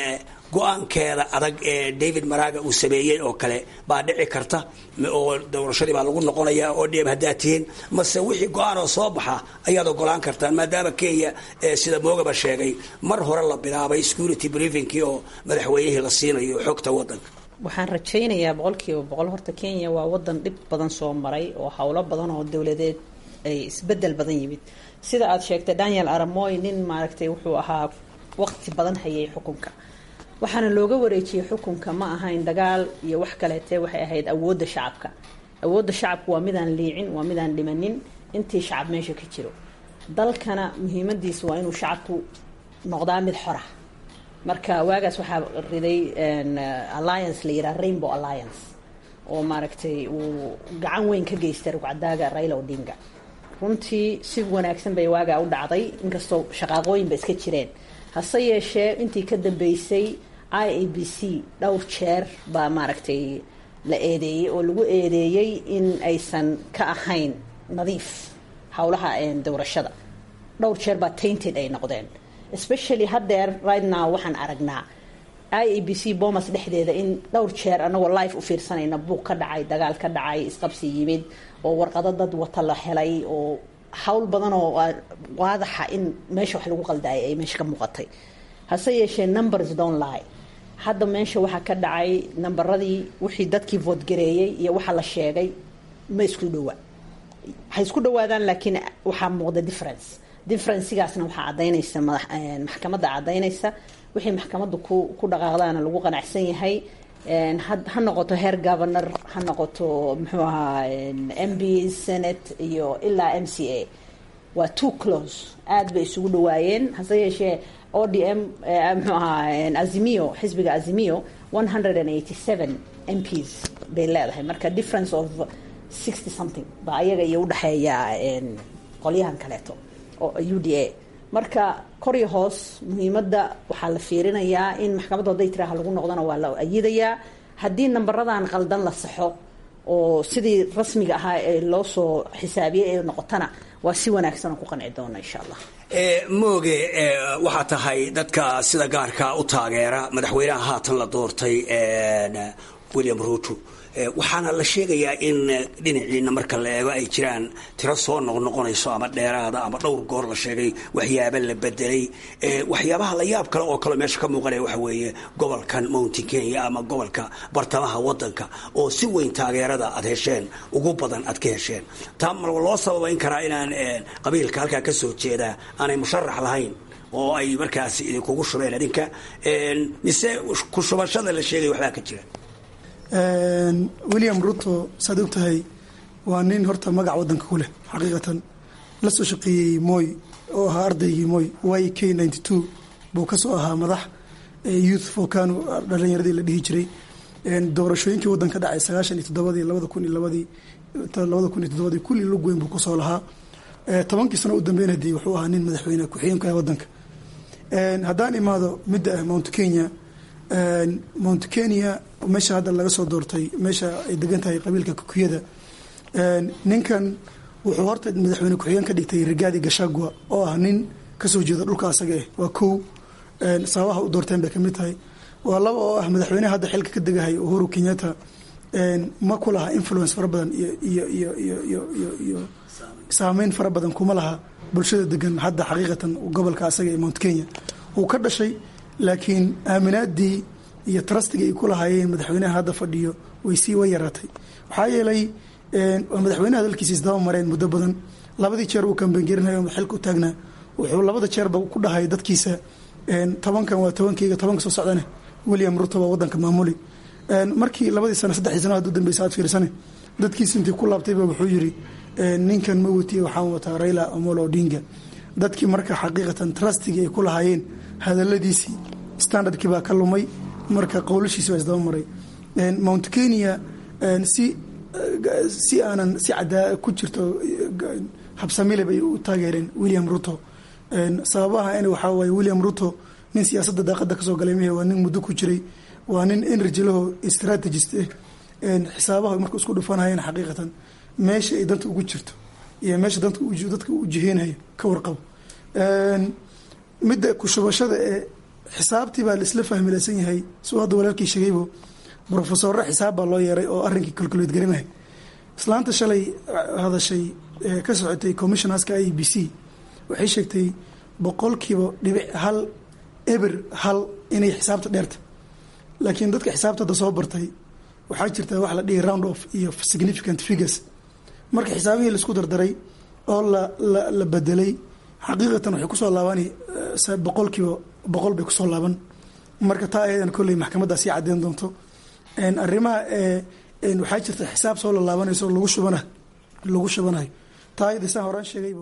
go-aankeeda adag ee david maraga uu sameeyey oo kale baa dhici karta oo doorashadii baa lagu noqonaya oo dheeb haddaa tihiin mase wixii go-aan oo soo baxa ayaad ogolaan kartaan maadaama kenya sida moogaba sheegay mar hore la bilaabay security briefingkii oo madaxweynihii la siinayo xogta wadanka waxaan rajaynayaa boqolkiiba boqol horta kenya waa wadan dhib badan soo maray oo howlo badan oo dowladeed ay isbedel badan yimid sida aad sheegtay daniel aramoy nin maaragtay wuxuu ahaa waqti badan hayay xukunka waxaana looga wareejiyey xukunka ma ahayn dagaal iyo wax kaleete waxay ahayd awoodda shacabka awoodda shacabku waa midaan liicin waa midaan dhimanin intii shacab meesha ka jiro dalkana muhiimadiisa waa inuu shacabku noqdaa mid xora marka waagaas waxaa riday alliance la yidhaha rainbow alliance oo maaragtay uu gacan weyn ka geystay rugcadaaga raila odinga runtii si wanaagsan bay waagaa u dhacday inkastoo shaqaaqooyinba iska jireen hase yeeshee intii ka dambeysay i a b c dhowr jeer baa maaragtay la eedeeyey oo lagu eedeeyey in aysan ka ahayn nadiif howlaha doorashada dhowr jeer baa tainted ay noqdeen especially haddeer right now waxaan aragnaa i a b c bomas dhexdeeda in dhowr jeer anagoo life u fiirsanayna buuq ka dhacay dagaal ka dhacay isqabsi yimid oo warqado dad wata la helay oo hawl badan oo waadaxa in meesha wax lagu qaldaayay ay meesha ka muuqatay hase yeeshee numbers don't lie hadda meesha waxaa ka dhacay nambaradii wixii dadkii voodgareeyey iyo waxa la sheegay ma isku dhowaa waxay isku dhawaadaan laakiin waxaa muuqda difference differencigaasna waxaa cadaynaysa maxkamadda cadaynaysa wixii maxkamadda ku ku dhaqaaqdaana lagu qanacsan yahay ha noqoto heer governor ha noqoto muxuu ahaa m b senate iyo ilaa m c a waa two close aad bay isugu dhawaayeen hase yeeshee o d m muxuu ahaa azimio xisbiga azimio one hundred and eighty seven m ps bay leedahay marka difference of sixty something baa ayaga iyo udhexeeya qolyahan kaleeto u d a marka kor iyo hoos muhiimadda waxaa la fiirinayaa in maxkamaddu hadday tiraaha lagu noqdona waa la ayidayaa haddii nambaradan qaldan la saxo oo sidii rasmiga ahaa ee loo soo xisaabiyey ee noqotana waa si wanaagsan oo ku qanci doona insha allah mooge waxaa tahay dadka sida gaarka u taageera madaxweynaha haatan la doortay william ruto waxaana la sheegayaa in dhinaciina marka la eego ay jiraan tiro soo noqnoqonayso ama dheeraada ama dhowr goor la sheegay waxyaaba la bedelay waxyaabaha la yaab kale oo kale meesha ka muuqanaya waxa weeye gobolkan mountain kenya ama gobolka bartamaha wadanka oo si weyn taageerada aad hesheen ugu badan aad ka hesheen taa ma loo sababayn karaa inaan qabiilka halkaa ka soo jeedaa aanay musharax lahayn oo ay markaas idinkugu shubeen idinka mise ku shubashada la sheegay waxbaa ka jira william ruto saad og tahay waa nin horta magac wadanka ku leh xaqiiqatan la soo shaqeeyey moy oo ahaa ardaygii moy y k ninety two buu kasoo ahaa madax youth focano dhalinyaradii la dhihi jiray doorashooyinkii wadanka dhacay sagaashan iyo toddobadii labada kun iyo labadii labada kun iyo toddobadii kulli lug weyn buu kusoo lahaa tobankii sano u dambeyn hadii wuxuu ahaa nin madaxweyne ku-xigeenka wadanka haddaan imaado midda ah mount kenya mount kenya meesha hadda laga soo doortay meesha ay degan tahay qabiilka kukuyada ninkan wuxuu horta madaxweyne ku-xigeen ka dhigtay rigaadi gashagua oo ah nin kasoo jeeda dhulka asaga ah waa kow sababaha u doorteen bay kamid tahay waa laba oo ah madaxweyneha hadda xilka ka degahay uhuru kenyatta ma ku laha influence fara badan iyo iyo iyo iyo iyo iyo iyo saameyn fara badan kuma laha bulshada degan hadda xaqiiqatan gobolka asaga ee mount kenya wuu ka dhashay laakiin aaminaadii iyo trustigii ay ku lahaayeen madaxweynaha hadda fadhiyo way sii way yaraatay waxaa yeelay madaxweynaha dalkiisa isdaba mareen muddo badan labadii jeer uu kambengerinayo xilka u taagnaa wuxuu labada jeerba ku dhahay dadkiisa tobankan waa tobankeyga tobanka soo socdane william ruto waa wadanka maamuli markii labadii sano saddexdii sano haduu dambeysa aad fiirsane dadkiisa intii ku laabtayba wuxuu yiri ninkan ma watiye waxaan wataa raila omolo odinga dadkii marka xaqiiqatan trustigii ay ku lahaayeen hadaladiisii standardkii baa ka lumay marka qowlashiisi waa isdaba maray mount kenya si si aanan si cadaa ku jirto habsamile bay u taageereen william ruto sababaha in waxaa waaye william ruto nin siyaasadda daaqada kasoo galay mehe waa nin muddo ku jiray waa nin energy laho strategist ah xisaabaha marka isku dhufanayeen xaqiiqatan meesha ay danta ugu jirto iyo meesha danta dadka u jiheenayo ka warqabo midda kushubashada ee xisaabtii baa laisla fahmilaysan yahay suu hadda walaalkii sheegaybo brofesorre xisaab baa loo yeeray oo arrinkii calculate garinahay islaanta shalay hadashay ka socotay commissionerska i b c waxay sheegtay boqolkiiba dhibic hal eber hal inay xisaabta dheerta laakiin dadka xisaabta hadda soo bartay waxaa jirta wax la dhihi round off iyo significant figures marka xisaabihii laisku dardaray oo la la la bedelay xaqiiqatan waxay kusoo laabani boqolkiiba boqol bay kusoo laaban marka taa ayadan kolley maxkamaddaa sii caddeyn doonto arrimaha waxaa jirta xisaab soo lalaabanayso lagu shubana lagu shubanayo taa ayada saan horaan sheegaybo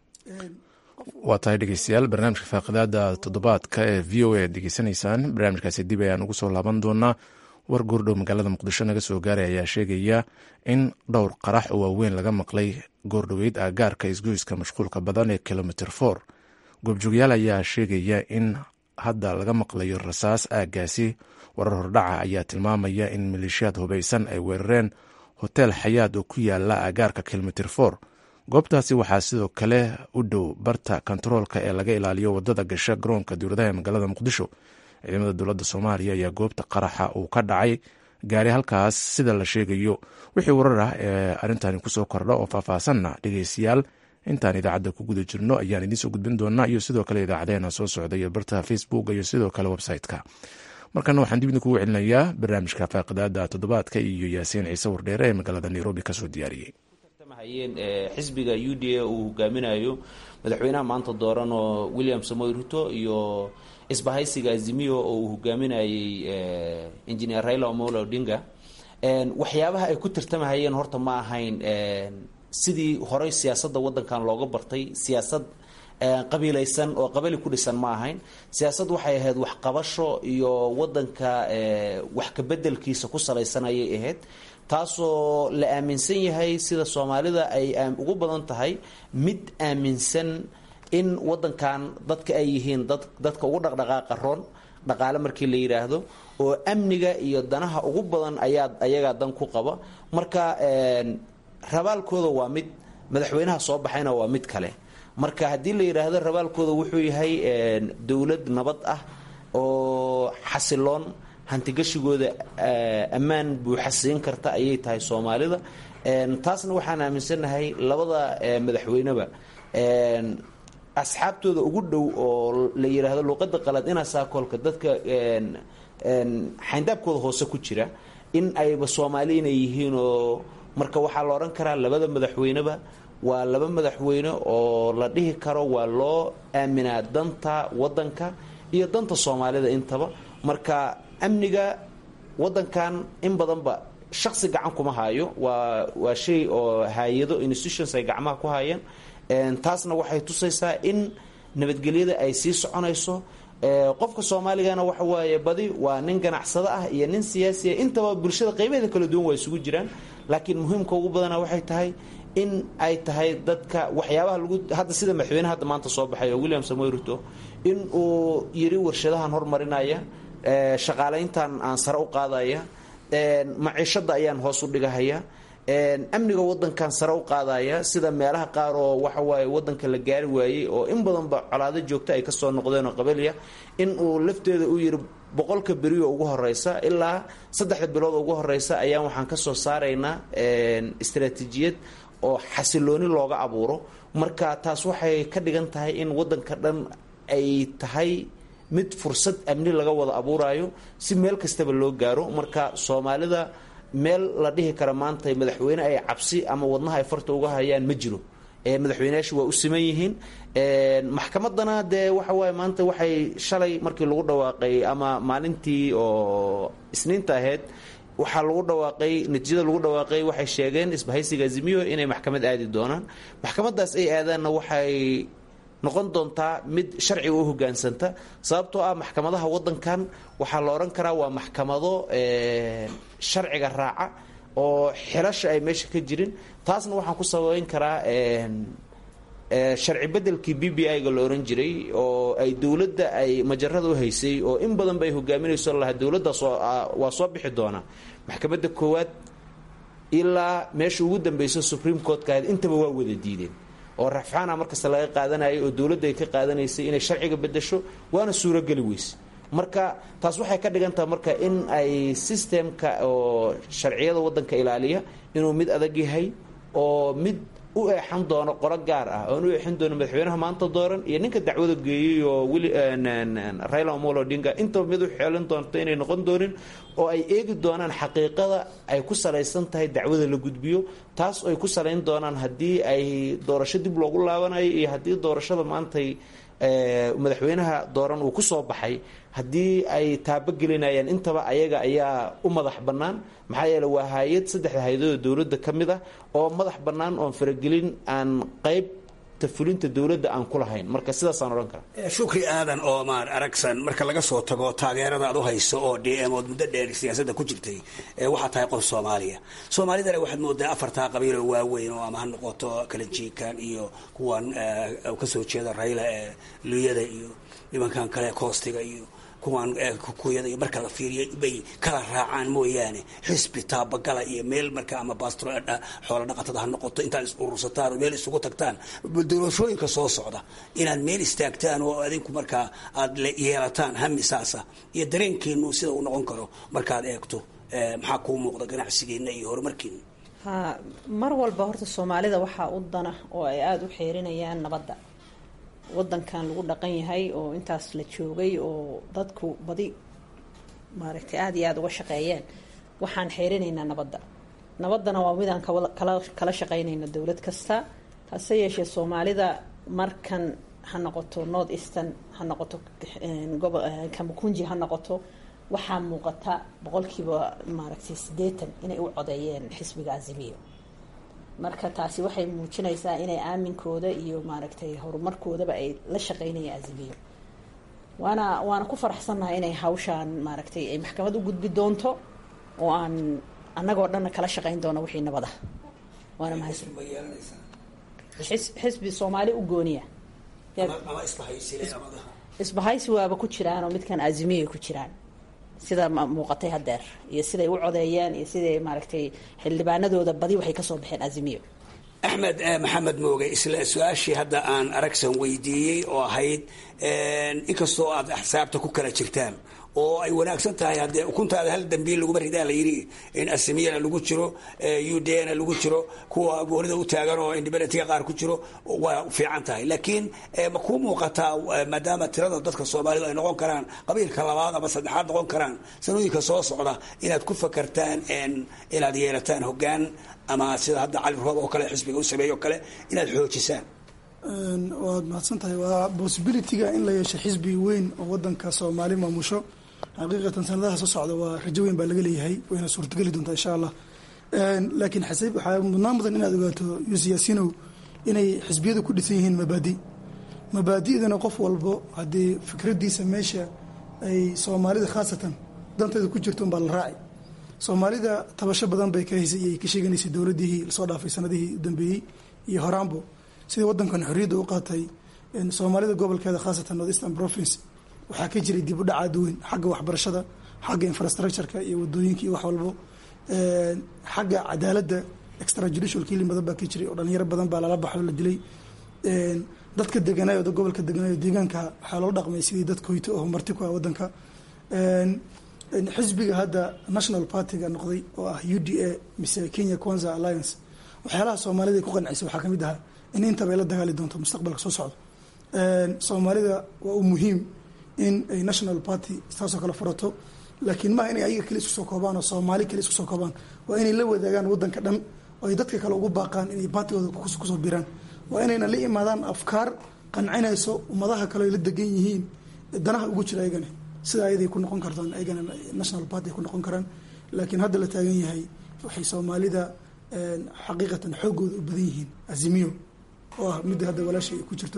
waa tahay dhegeystayaal barnaamijka faaqidaada toddobaadka ee v o a ad degeysanaysaan barnaamijkaasi dib ayaan ugu soo laaban doonaa war goordhow magaalada muqdisho naga soo gaaray ayaa sheegaya in dhowr qarax oo waaweyn laga maqlay goordhoweyd aagaarka isgoyska mashquulka badan ee kilomitr for goobjoogyaal ayaa sheegaya in hadda laga maqlayo rasaas aaggaasi warar hordhaca ayaa tilmaamaya in maleeshiyaad hubaysan ay weerareen hotel xayaad oo ku yaala aagaarka kilomitr for goobtaasi waxaa sidoo kale u dhow barta kontaroolka ee laga ilaaliyo wadada gasha garoonka dowladaha ee magaalada muqdisho ciidamada dowladda soomaaliya ayaa goobta qaraxa uu ka dhacay gaari halkaas sida la sheegayo wixii warar ah ee arrintani kusoo kordha oo faahfaahsanna dhegeystayaal intaan idaacadda ku guda jirno ayaan idiinsoo gudbin doonaa iyo sidoo kale idaacadeena soo socda iyo barta facebook iyo sidoo kale website-ka markana waxaan dib idinkugu celinayaa barnaamijka faaqidaada toddobaadka iyo yaasiin ciise wardheere ee magaalada nairobi kasoo diyaariyey xisbiga u d a uu hogaaminayo madaxweynaha maanta dooran oo william samoy ruto iyo isbahaysiga azimio oo uu hogaaminayey engineer raila omolo odinga waxyaabaha ay ku tirtamahayeen horta ma ahayn sidii horey siyaasadda wadankan looga bartay siyaasad qabiilaysan oo qabali ku dhisan ma ahayn siyaasad waxay ahayd waxqabasho iyo wadanka wax kabedelkiisa ku salaysan ayay ahayd taasoo la aaminsan yahay sida soomaalida ay ugu badan tahay mid aaminsan in wadankan dadka ay yihiin dad dadka ugu dhaqdhaqaaqa roon dhaqaale markii la yidhaahdo oo amniga iyo danaha ugu badan ayaa ayagaa dan ku qaba marka rabaalkooda waa mid madaxweynaha soo baxayna waa mid kale marka haddii la yidhaahdo rabaalkooda wuxuu yahay dowlad nabad ah oo xasiloon hantigashigooda ammaan buuxa siin karta ayay tahay soomaalida taasna waxaan aaminsannahay labada madaxweyneba asxaabtooda ugu dhow oo la yidhaahdo luuqada qalaad inaa saakoolka dadka xayndaabkooda hoose ku jira in ayba soomaali inay yihiin oo marka waxaa la odhan karaa labada madaxweyneba waa laba madaxweyne oo la dhihi karo waa loo aaminaa danta wadanka iyo danta soomaalida intaba marka amniga wadankan in badanba shaqsi gacan kuma haayo waa waa shay oo hay-ado institutions ay gacmaha ku haayeen taasna waxay tusaysaa in nabadgelyada ay sii soconayso qofka soomaaligana waxa waaye badi waa nin ganacsado ah iyo nin siyaasi ah intaba bulshada qaybaheeda kala duwan waa isugu jiraan laakiin muhiimka ugu badana waxay tahay in ay tahay dadka waxyaabaha lagu hadda sida madaxweyne hadda maanta soo baxay oo william samoy ruto in uu yiri warshadahan hormarinaya shaqaalayntan aan sare u qaadaya maciishada ayaan hoos u dhigahaya amniga wadankan sare u qaadaya sida meelaha qaar oo waxa waaye wadanka la gaari waayey oo in badanba colaado joogta ay kasoo noqdeen oo qabaliya in uu lafteeda u yiri boqolka beriyo ugu horeysa ilaa saddexda bilood ugu horeysa ayaan waxaan kasoo saaraynaa istaraatiijiyad oo xasilooni looga abuuro marka taas waxay ka dhigan tahay in wadanka dhan ay tahay mid fursad amni laga wada abuurayo si meel kastaba loo gaaro marka soomaalida meel la dhihi kara maanta madaxweyne ay cabsi ama wadnaha ay farta uga hayaan ma jiro madaxweyneyaashu waa u siman yihiin maxkamadana dee waxa waaye maanta waxay shalay markii lagu dhawaaqay ama maalintii oo isniinta ahayd waxaa lagu dhawaaqay natiijada lagu dhawaaqay waxay sheegeen isbahaysiga azimiyo inay maxkamad aadi doonaan maxkamadaas ay aadaanna waxay noqon doontaa mid sharciga u hogaansanta sababtoo ah maxkamadaha wadankan waxaa la odhan karaa waa maxkamado sharciga raaca oo xilasha ay meesha ka jirin taasna waxaan ku sababeyn karaa sharci bedelkii b b i-ga la ohan jiray oo ay dowladda ay majarada u haysay oo in badan bay hogaaminayso laha dowladdaas waa soo bixi doonaa maxkamadda koowaad ilaa meesha ugu dambeyso supreme courtka ahayd intaba waa wada diideen oo rafcaana markasta laga qaadanayay oo dowladda ay ka qaadanaysay inay sharciga bedesho waana suurogeli weyse marka taas waxay ka dhigan tahay marka in ay sistemka oo sharciyada wadanka ilaaliya inuu mid adag yahay oo mid u eexan doono qolo gaar ah oon u eexin doono madaxweynaha maanta dooran iyo ninka dacwada geeyey oo wili raila omolo odinga intaba mid u xeelin doonto inay noqon doonin oo ay eegi doonaan xaqiiqada ay ku salaysan tahay dacwada la gudbiyo taas ay ku salayn doonaan haddii ay doorasho dib loogu laabanayo iyo haddii doorashada maantay madaxweynaha dooran uu kusoo baxay haddii ay taabogelinayaan intaba ayaga ayaa u madax bannaan maxaa yeele waa hay-ad saddexda hay-adooda dowladda ka mid ah oo madax bannaan oon faragelin aan qayb fulinta dowladda aan ku lahayn marka sidaasaan odhan karaa shukri aadan oo maar aragsan marka laga soo tago taageerada aad u hayso oo d m ood muddo dheer siyaasadda ku jirtay waxaa tahay qof soomaaliya soomaalidana waxaad moodaa afartaa qabiil oo waaweyn oo ama ha noqoto kalenjiikan iyo kuwan kasoo jeeda rayla ee luyada iyo nimankan kale koostiga iyo kuwan kukuyada iyo marka la fiiriyo bay kala raacaan mooyaane xisbi taabagala iyo meel marka ama bastro xoola dhaqatada ha noqoto intaad is urursataan oo meel isugu tagtaan doorashooyinka soo socda inaad meel istaagtaan oo adinku markaa aad yeelataan hami saasa iyo dareenkeenu sida uu noqon karo markaad eegto maxaa kuu muuqda ganacsigeena iyo horumarkeena ha mar walba horta soomaalida waxaa u dana oo ay aada u xeerinayaan nabadda wadankan lagu dhaqan yahay oo intaas la joogay oo dadku badi maaragtay aada iyo aada uga shaqeeyeen waxaan xeerinaynaa nabadda nabaddana waa midaan kala kala shaqeynayno dowlad kasta hase yeeshee soomaalida markan ha noqoto north eastern ha noqoto gobo kamakunji ha noqoto waxaa muuqata boqolkiiba maaragtay siddeetan inay u codeeyeen xisbiga azimiyo marka taasi waxay muujinaysaa inay aaminkooda iyo maaragtay horumarkoodaba ay la shaqeynayaan azimiyo waana waana ku faraxsannahay inay hawshaan maaragtay ay maxkamad u gudbi doonto oo aan annagoo dhanna kala shaqeyn doono wixii nabada waana mahadsan xisbi soomaali u gooniya isbahaysi waaba ku jiraan oo midkan azimiya ku jiraan sida muuqatay hadeer iyo siday u codeeyeen iyo siday maaragtay xildhibaanadooda badi waxay kasoo baxeen azimiyo axmed maxamed mooge isla su-aashii hadda aan aragsan weydiiyey oo ahayd inkastoo aad axsaabta ku kala jirtaan oo ay wanaagsan tahay haddee ukuntaada hal dambiil laguma ridaa la yidhi in asimiyana lagu jiro udna lagu jiro kuwa goonida u taagan oo independentga qaar ku jiro waa fiican tahay laakiin ma kuu muuqataa maadaama tirada dadka soomaalidu ay noqon karaan qabiilka labaad ama saddexaad noqon karaan sanooyinka soo socda inaad ku fakartaan inaad yeelataan hogaan ama sida hadda cali roob oo kale xisbiga u sameeyo o kale inaad xoojisaan waad mahadsan tahay waa possibilityga in la yeesho xisbi weyn oo wadanka soomaali maamusho xaqiiqatan sanadaha soo socda waa rajo weyn baa laga leeyahay wayna suurtageli doontaa insha allah laakiin xasib waxaa mudnaan mudan inaad ogaato yusiyaasinow inay xisbiyadu ku dhisan yihiin mabaadi mabaadi'dana qof walbo haddii fikradiisa meesha ay soomaalida khaasatan danteeda ku jirto unbaa la raaci soomaalida tabasho badan bay ka haysay ay ka sheeganaysay dowladihii lasoo dhaafay sanadihii u dambeeyey iyo horaanbo sidii wadankan xorriyadda u qaatay soomaalida gobolkeeda khaasatan north eastern province waxaa ka jiray dib u dhac aad weyn xagga waxbarashada xagga infrastructureka iyo wadooyinka iyo wax walbo xagga cadaaladda extra judicial killing badan baa ka jiray oo dhalinyaro badan baa lala baxo la dilay dadka deganaayo gobolka deganaayo deegaanka waxaa loo dhaqmay sidii dad koyto oo marti ku ah wadanka xisbiga hadda national partyga noqday oo ah u d a mise kenya kwanza alliance waxyaalaha soomaalida ay ku qancisay waxaa kamid ahaa in intaba ay la dagaali doonto mustaqbalka soo socdo soomaalida waa u muhiim in ay national party saasoo kale furato laakiin maaha inay ayaga kale isku soo koobaan oo soomaali kale isku soo koobaan waa inay la wadaagaan wadanka dhan oo ay dadka kale ugu baaqaan inay baatigooda kusoo biraan waa inayna la imaadaan afkaar qancinayso ummadaha kale ay la degan yihiin danaha ugu jira ayagana sida ayaday ku noqon kartaan ayagana national party ay ku noqon karaan laakiin hadda la taagan yahay waxay soomaalida xaqiiqatan xoogooda u badan yihiin azimiyo oo ah midda hadda walaashay ku jirto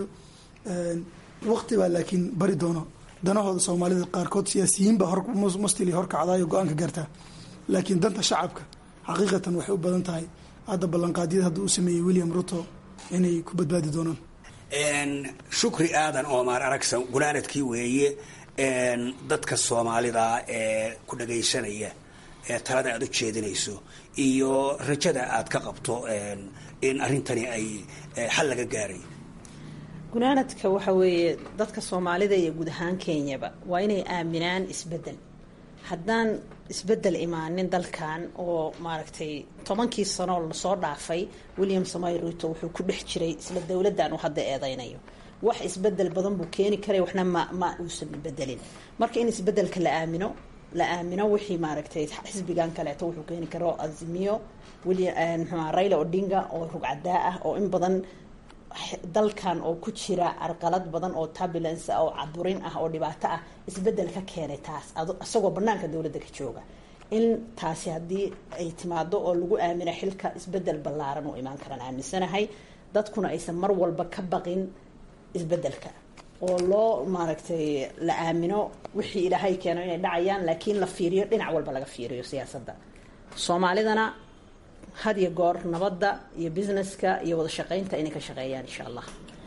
waqti baa laakiin bari doono danahooda soomaalida qaarkood siyaasiyiinba mustili horkacdaayo go-aanka gaartaa laakiin danta shacabka xaqiiqatan waxay u badan tahay hadda ballanqaadyada hadda u sameeyey william ruto inay ku badbaadi doonaan shukri aadan omar aragsan gunaanadkii weeye dadka soomaalida ee ku dhagaysanaya ee talada aad u jeedinayso iyo rajada aad ka qabto in arrintani ay xal laga gaaray gunaanadka waxa weeye dadka soomaalida iyo guud ahaan kenyaba waa inay aaminaan isbedel haddaan isbedel imaanin dalkan oo maaragtay tobankii sanoo lasoo dhaafay william samoy ruto wuxuu ku dhex jiray isla dowladdan uu hadda eedeynayo wax isbedel badan buu keeni karay waxna ma ma uusan bedelin marka in isbedelka la aamino la aamino wixii maaragtay xisbigan kaleeto wuxuu keeni karo azimiyo william mxua raila odinga oo rugcadaa ah oo in badan dalkan oo ku jira arqalad badan oo turbulence ah oo caburin ah oo dhibaato ah isbedel ka keenay taas isagoo banaanka dowladda ka jooga in taasi haddii ay timaado oo lagu aamino xilka isbedel ballaaran u imaan karaan aaminsanahay dadkuna aysan mar walba ka baqin isbedelka oo loo maaragtay la aamino wixii ilaahay keeno inay dhacayaan laakiin la fiiriyo dhinac walba laga fiiriyo siyaasadda soomaalidana had iyo goor nabadda iyo businesska iyo wada shaqaynta inay ka shaqeeyaan insha allah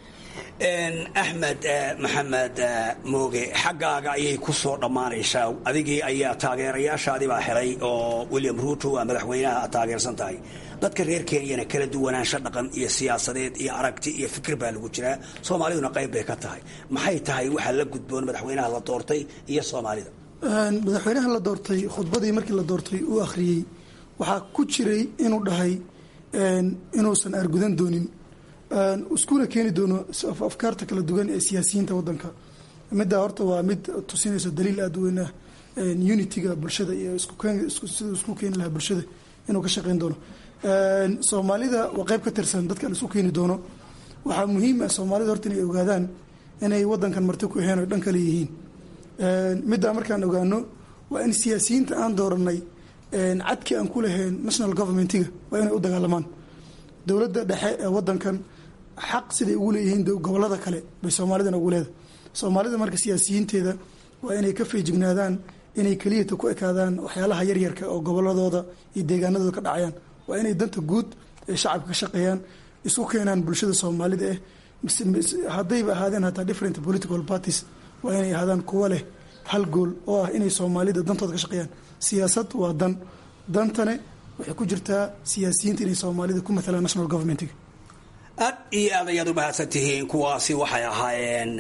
axmed maxamed mooge xaggaaga ayay ku soo dhammaanaysaa adigii ayaa taageerayaashaadii baa helay oo william ruto waa madaxweynaha aad taageersan tahay dadka reer kenyana kala duwanaansho dhaqan iyo siyaasadeed iyo aragti iyo fikir baa lagu jiraa soomaaliduna qayb bay ka tahay maxay tahay waxaa la gudboon madaxweynaha la doortay iyo soomaalida madaxweynaha la doortay khudbadii markii la doortay uu akhriyey waxaa ku jiray inuu dhahay inuusan argudan doonin iskuna keeni doono afkaarta kala duwan ee siyaasiyiinta wadanka middaa horta waa mid tusinayso daliil aada u weyn ah unitiga bulshada iyo siduu isku keeni lahaa bulshada inuu ka shaqeyn doono soomaalida waa qeyb ka tirsan dadka la isku keeni doono waxaa muhiim ah soomaalida horta inay ogaadaan inay wadankan marti ku aheen o dhan kale yihiin middaa markaan ogaano waa in siyaasiyiinta aan dooranay cadkii aan ku lahayn national governmentiga waa inay u dagaalamaan dowladda dhexe ee wadankan xaq siday ugu leeyihiin gobolada kale bay soomaalidana ugu leedahay soomaalida marka siyaasiyiinteeda waa inay ka feejignaadaan inay keliyata ku ekaadaan waxyaalaha yaryarka oo goboladooda iyo deegaanadooda ka dhacayaan waa inay danta guud ee shacabka ka shaqeeyaan isku keenaan bulshada soomaalida eh haddayba ahaadeen hataa different political parties waa inay ahaadaan kuwo leh hal gool oo ah inay soomaalida dantooda ka shaqeeyaan siyaasad waa dan dantane waxay ku jirtaa siyaasiyiinta inay soomaalida ku matalaan national governmentiga aad iyo aad ayaad u mahadsan tihiin kuwaasi waxay ahaayeen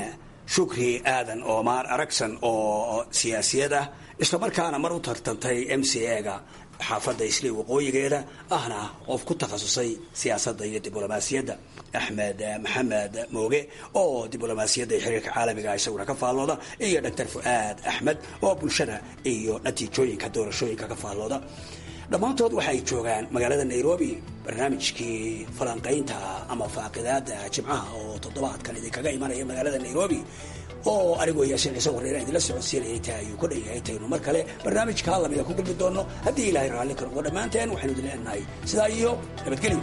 shukri aadan oomaar aragsan oo siyaasiyad ah islamarkaana mar u tartantay m c a-ga xaafadda islii waqooyigeeda ahna qof ku takhasusay siyaasadda iyo diblomaasiyadda axmed maxamed mooge oo diblomaasiyadda iyo xiriirka caalamiga isaguna ka faallooda iyo doctor fu'aad axmed oo bulshada iyo natiijooyinka doorashooyinka ka faallooda dhammaantood waxay joogaan magaalada nairobi barnaamijkii falanqaynta ama faaqidaada jimcaha oo toddobaadkan idinkaga imanaya magaalada nairobi oo anigoo yaasiin ciise wareera idinla socodsiinayay taa ayuu ku dhan yahay taynu mar kale barnaamijka lamida ku gulmi doono haddii ilaahay raalli ka noqdo dhammaanteen waxaynu idin leenahay sidaa iyo nabadgelyo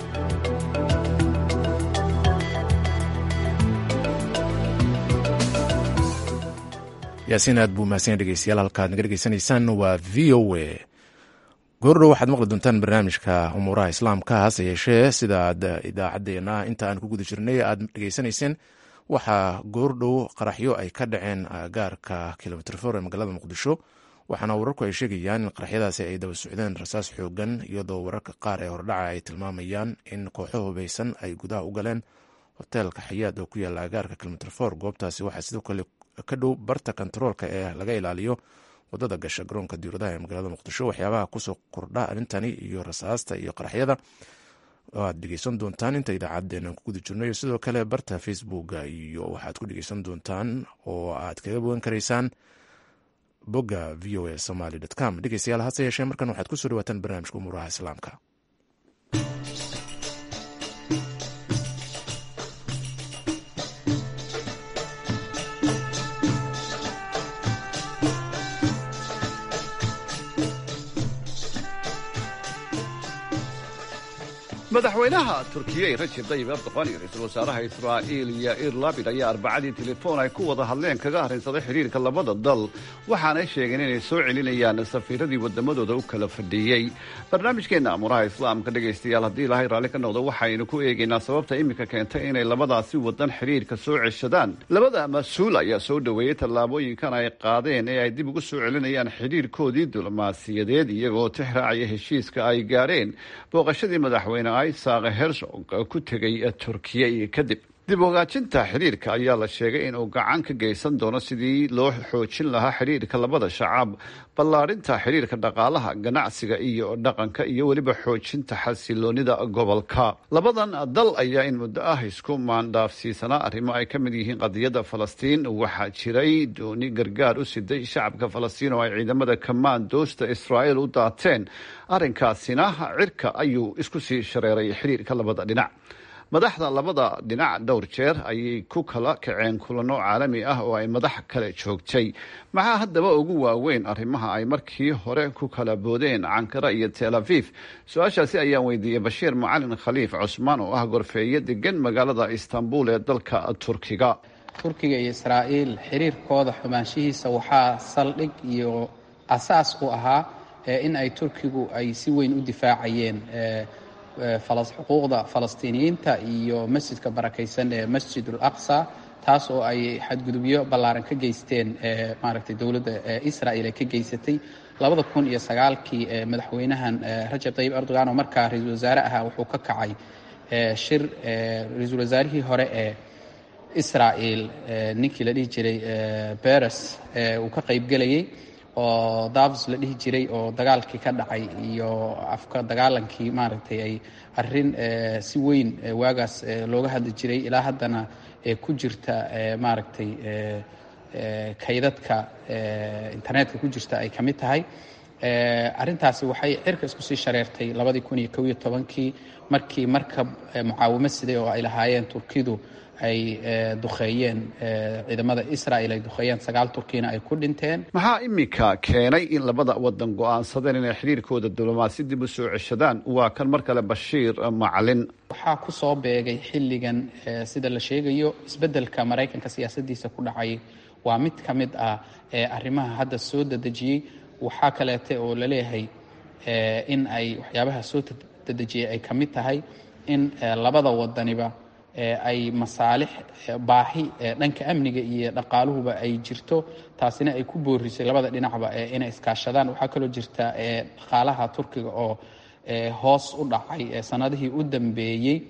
yaasiin aad buu mahadsan dhegeystayaal halkaad naga dhegeysanaysaan waa v o a goordhow waxaad maqli doontaan barnaamijka umuuraha islaamka hase yeeshee sida aad idaacadeena inta aan ku guda jirnay aad dhegeysanayseen waxaa goordhow qaraxyo ay ka dhaceen gaarka kilomitr for ee magaalada muqdisho waxaana wararku ay sheegayaan in qaraxyadaasi ay daba socdeen rasaas xoogan iyadoo wararka qaar ee hordhaca ay tilmaamayaan in kooxo hubeysan ay gudaha u galeen hoteelka xayaad oo ku yaala agaarka kilomitr for goobtaasi waxaa sidoo kale ka dhow barta kontaroolka ee laga ilaaliyo wadada gasha garoonka diuradaha ee magaalada muqdisho waxyaabaha kusoo kordha arrintani iyo rasaasta iyo qaraxyada aad dhegeysan doontaan inta idaacadeena ku guda jirnayo sidoo kale barta facebooka iyo waxaad ku dhegeysan doontaan oo aad kaga bogan karaysaan bogga v o a somaly com dhegeystayaal hase yeeshee markan waxaad kusoo dhawaataan barnaamijka umuuraha islaamka madaxweynaha turkiya rajeb dayib erdoqan iyo ra-iisul wasaaraha israa'iil yair labid ayaa arbacadii telefoon ay ku wada hadleen kaga arrinsaday xidhiirka labada dal waxaanay sheegeen inay soo celinayaan safiiradii waddamadooda u kala fadhiiyey barnaamijkeenna amuraha islaamka dhegaystayaal haddii ilaahay raalli ka noqdo waxaynu ku eegaynaa sababta iminka keentay inay labadaasi wadan xidhiirka soo ceshadaan labada mas-uul ayaa soo dhoweeyey tallaabooyinkan ay qaadeen ee ay dib ugu soo celinayaan xidhiirkoodii diblomaasiyadeed iyagoo tixraacaya heshiiska ay gaadheen booqashadii madaxweyne isaq herzog ku tegay turkiya kadib dib ogaajinta xidhiirka ayaa la sheegay inuu gacan ka geysan doono sidii loo xoojin lahaa xidhiirka labada shacab ballaadhinta xidhiirka dhaqaalaha ganacsiga iyo dhaqanka iyo weliba xoojinta xasiloonida gobolka labadan dal ayaa in muddo ah isku maandhaafsiisanaa arrimo ay ka mid yihiin qadiyadda falastiin waxaa jiray dooni gargaar u siday shacabka falastiin oo ay ciidamada kamaandoosta israa'iil u daateen arrinkaasina cirka ayuu isku sii shareeray xidhiirka labada dhinac madaxda labada dhinac dhowr jeer ayay ku kala kaceen kulano caalami ah oo ay madax kale joogtay maxaa haddaba ugu waaweyn arrimaha ay markii hore ku kala boodeen cankara iyo tel aviv su-aashaasi ayaan weydiiyey bashiir macalin khaliif cusmaan oo ah gorfeeye degan magaalada istanbul ee dalka turkiga turkiga iyo israa'iil xiriirkooda xumaanshihiisa waxaa saldhig iyo asaas u ahaa in ay turkigu ay si weyn u difaacayeen xuquuqda falastiiniyiinta iyo masjidka barakaysan ee masjid ul aqsa taas oo ay xadgudubyo ballaaran ka geysteen maaragtay dowladda israel ay ka geysatay labada kun iyo sagaalkii madaxweynahan rajab tayib erdogan oo markaa ra-iisul wasaare ahaa wuxuu ka kacay shir ra-iisul wasaarihii hore ee israel ninkii la dhihi jiray beres uu ka qaybgelayay oo davos la dhihi jiray oo dagaalkii ka dhacay iyo afka dagaalankii maaragtay ay arrin si weyn waagaas looga hadli jiray ilaa haddana ku jirta maaragtay kaydadka internetka ku jirta ay ka mid tahay arrintaasi waxay cirka isku sii shareertay labadii kun iyo kow iyo tobankii markii markab mucaawimo siday oo ay lahaayeen turkidu ay duqeeyeen ciidamada israel ay duqeeyeen sagaal turkina ay ku dhinteen maxaa iminka keenay in labada wadan go-aansadeen inay xidhiirkooda diblomaasi dib u soo ceshadaan waa kan mar kale bashiir macalin waxaa ku soo beegay xilligan sida la sheegayo isbeddelka maraykanka siyaasadiisa ku dhacay waa mid ka mid ah arrimaha hadda soo dedejiyey waxaa kaleete oo laleeyahay in ay waxyaabaha soo dedejiyey ay ka mid tahay in labada wadaniba ay masaalix baahi dhanka amniga iyo dhaqaaluhuba ay jirto taasina ay ku boorisay labada dhinacba inay iskaashadaan waxaa kaloo jirta dhaqaalaha turkiga oo hoos u dhacay sanadihii u dambeeyey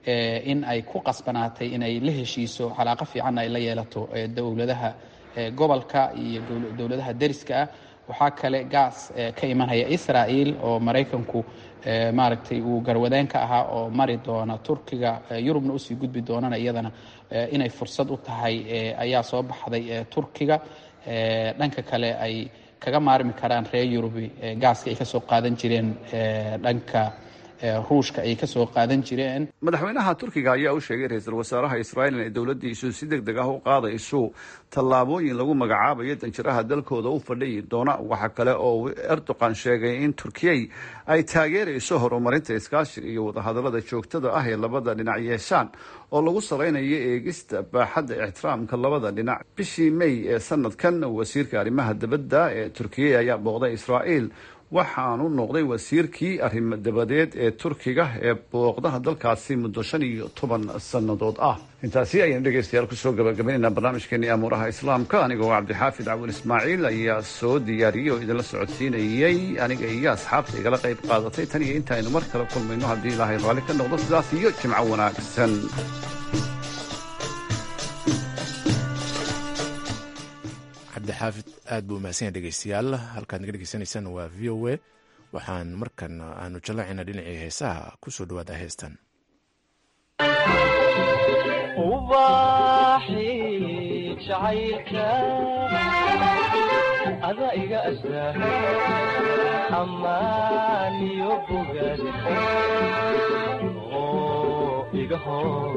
in ay ku qasbanaatay inay la heshiiso calaaqo fiicanna ay la yeelato dowladaha gobolka iyo dowladaha deriska ah waxaa kale gaas ka imanaya israel oo maraykanku maaragtay uu garwadeen ka ahaa oo mari doona turkiga yurubna usii gudbi doonana iyadana inay fursad u tahay ayaa soo baxday turkiga dhanka kale ay kaga maarmi karaan reer yurubi gaaska ay kasoo qaadan jireen dhanka ruushka ay kasoo qaadan jireen madaxweynaha turkiga ayaa u sheegay ra-iisul wasaaraha israa'iil inay dowladdiisu si deg deg ah u qaadayso tallaabooyin lagu magacaabayo danjiraha dalkooda u fadhiyi doona waxaa kale oo erdogan sheegay in turkiyey ay taageerayso horumarinta iskaashiga iyo wadahadallada joogtada ah ee labada dhinac yeeshaan oo lagu salaynayo eegista baaxadda ixtiraamka labada dhinac bishii may ee sanadkan wasiirka arrimaha dibadda ee turkiya ayaa booqday israa'iil waxaanu noqday wasiirkii arrimo dabadeed ee turkiga ee booqdaha dalkaasi muddo shan iyo toban sannadood ah intaasi ayaynu dhegaystayaal kusoo gabagabaynaynaa barnaamijkeenii amuuraha islaamka anigoo cabdixaafid cawil ismaaciil ayaa soo diyaariyey oo idinla socodsiinayey aniga iyo asxaabta igala qayb qaadatay tan iyo intaaynu mar kale kulmayno haddii ilaahay raalli ka noqdo sidaas iyo jimco wanaagsan cabdixaafid aad buu umahadsan dhegeystayaal halkaad naga dhegeysanaysaan waa v o a waxaan markan aanu jallacayna dhinacii heesaha ku soo dhawaada heestan ada iga astaa amaaniyo bogaad oo iga hor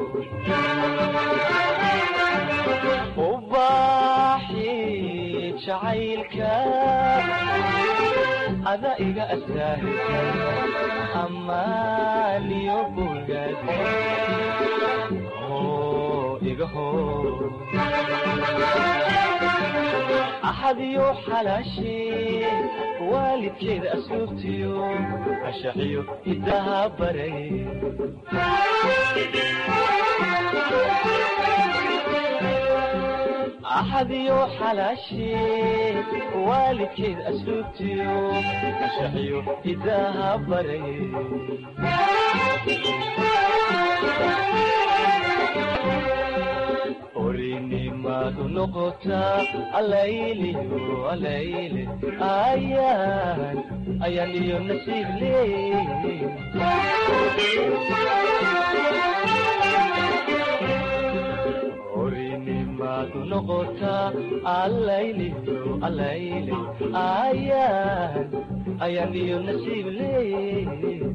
ubaaxi jacaylka ada iga astaa amaaniyo bogaad oo iga hor axadiyo xalaashee waalidkeeda asluubtiyo ashaxiyo idaha baray axadiyo xalaashee waalidkeeda asluubtiyo ashaxiyo idaha baray orinimadu noqotaa alayliyo alayle ayaan ayaan iyo nasiib leey orinimadu noqotaa alayliyo alayle ayaan ayaan iyo nasiib leey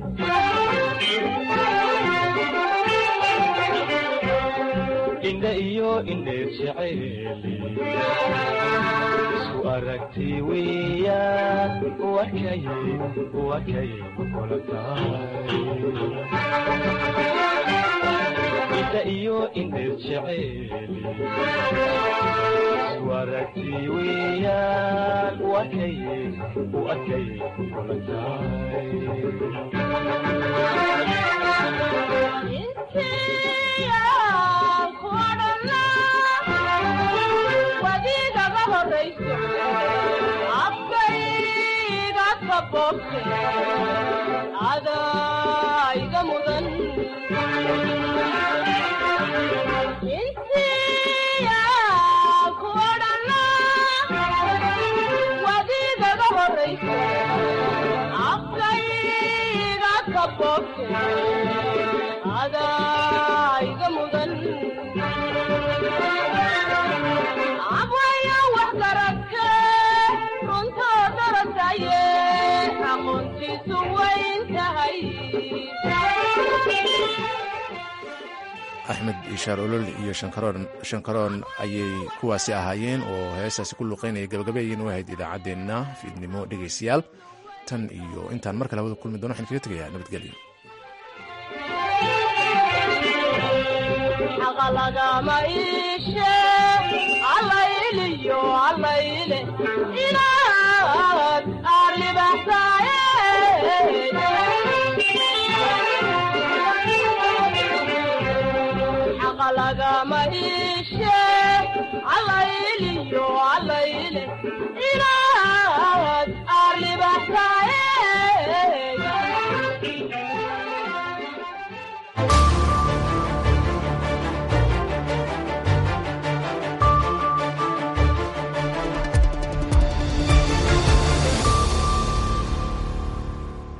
indha iyo indheer jeceeli isu aragti weeyaan wakay wakay kula tahay indha iyo indheer jeceeli isu aragti weeyaan wakay wakay kula tahay wadiigaga horayso afkayga kaboobte adayga mudan intiya kuodhana wadiigaga horayso afkayga kaboobte adayga mudan abwaya wax garagke runtoo darasaye aqoontiisu wayn tahay axmed ishaar olol iyo shankaroon ayay kuwaasi ahaayeen oo heestaasi ku luqaynaya gabagabeeyeen u ahayd idaacaddeenna fiidnimo dhegaystayaal tan iyo intaan mar kale hawada kulmi dono waxaan kaga tegayaa nabadgelyo lagama iishe allayliyo allayle inaad arribaxsaaye xaqa lagama iishe allayliyo allayle inaad arribaxsaaye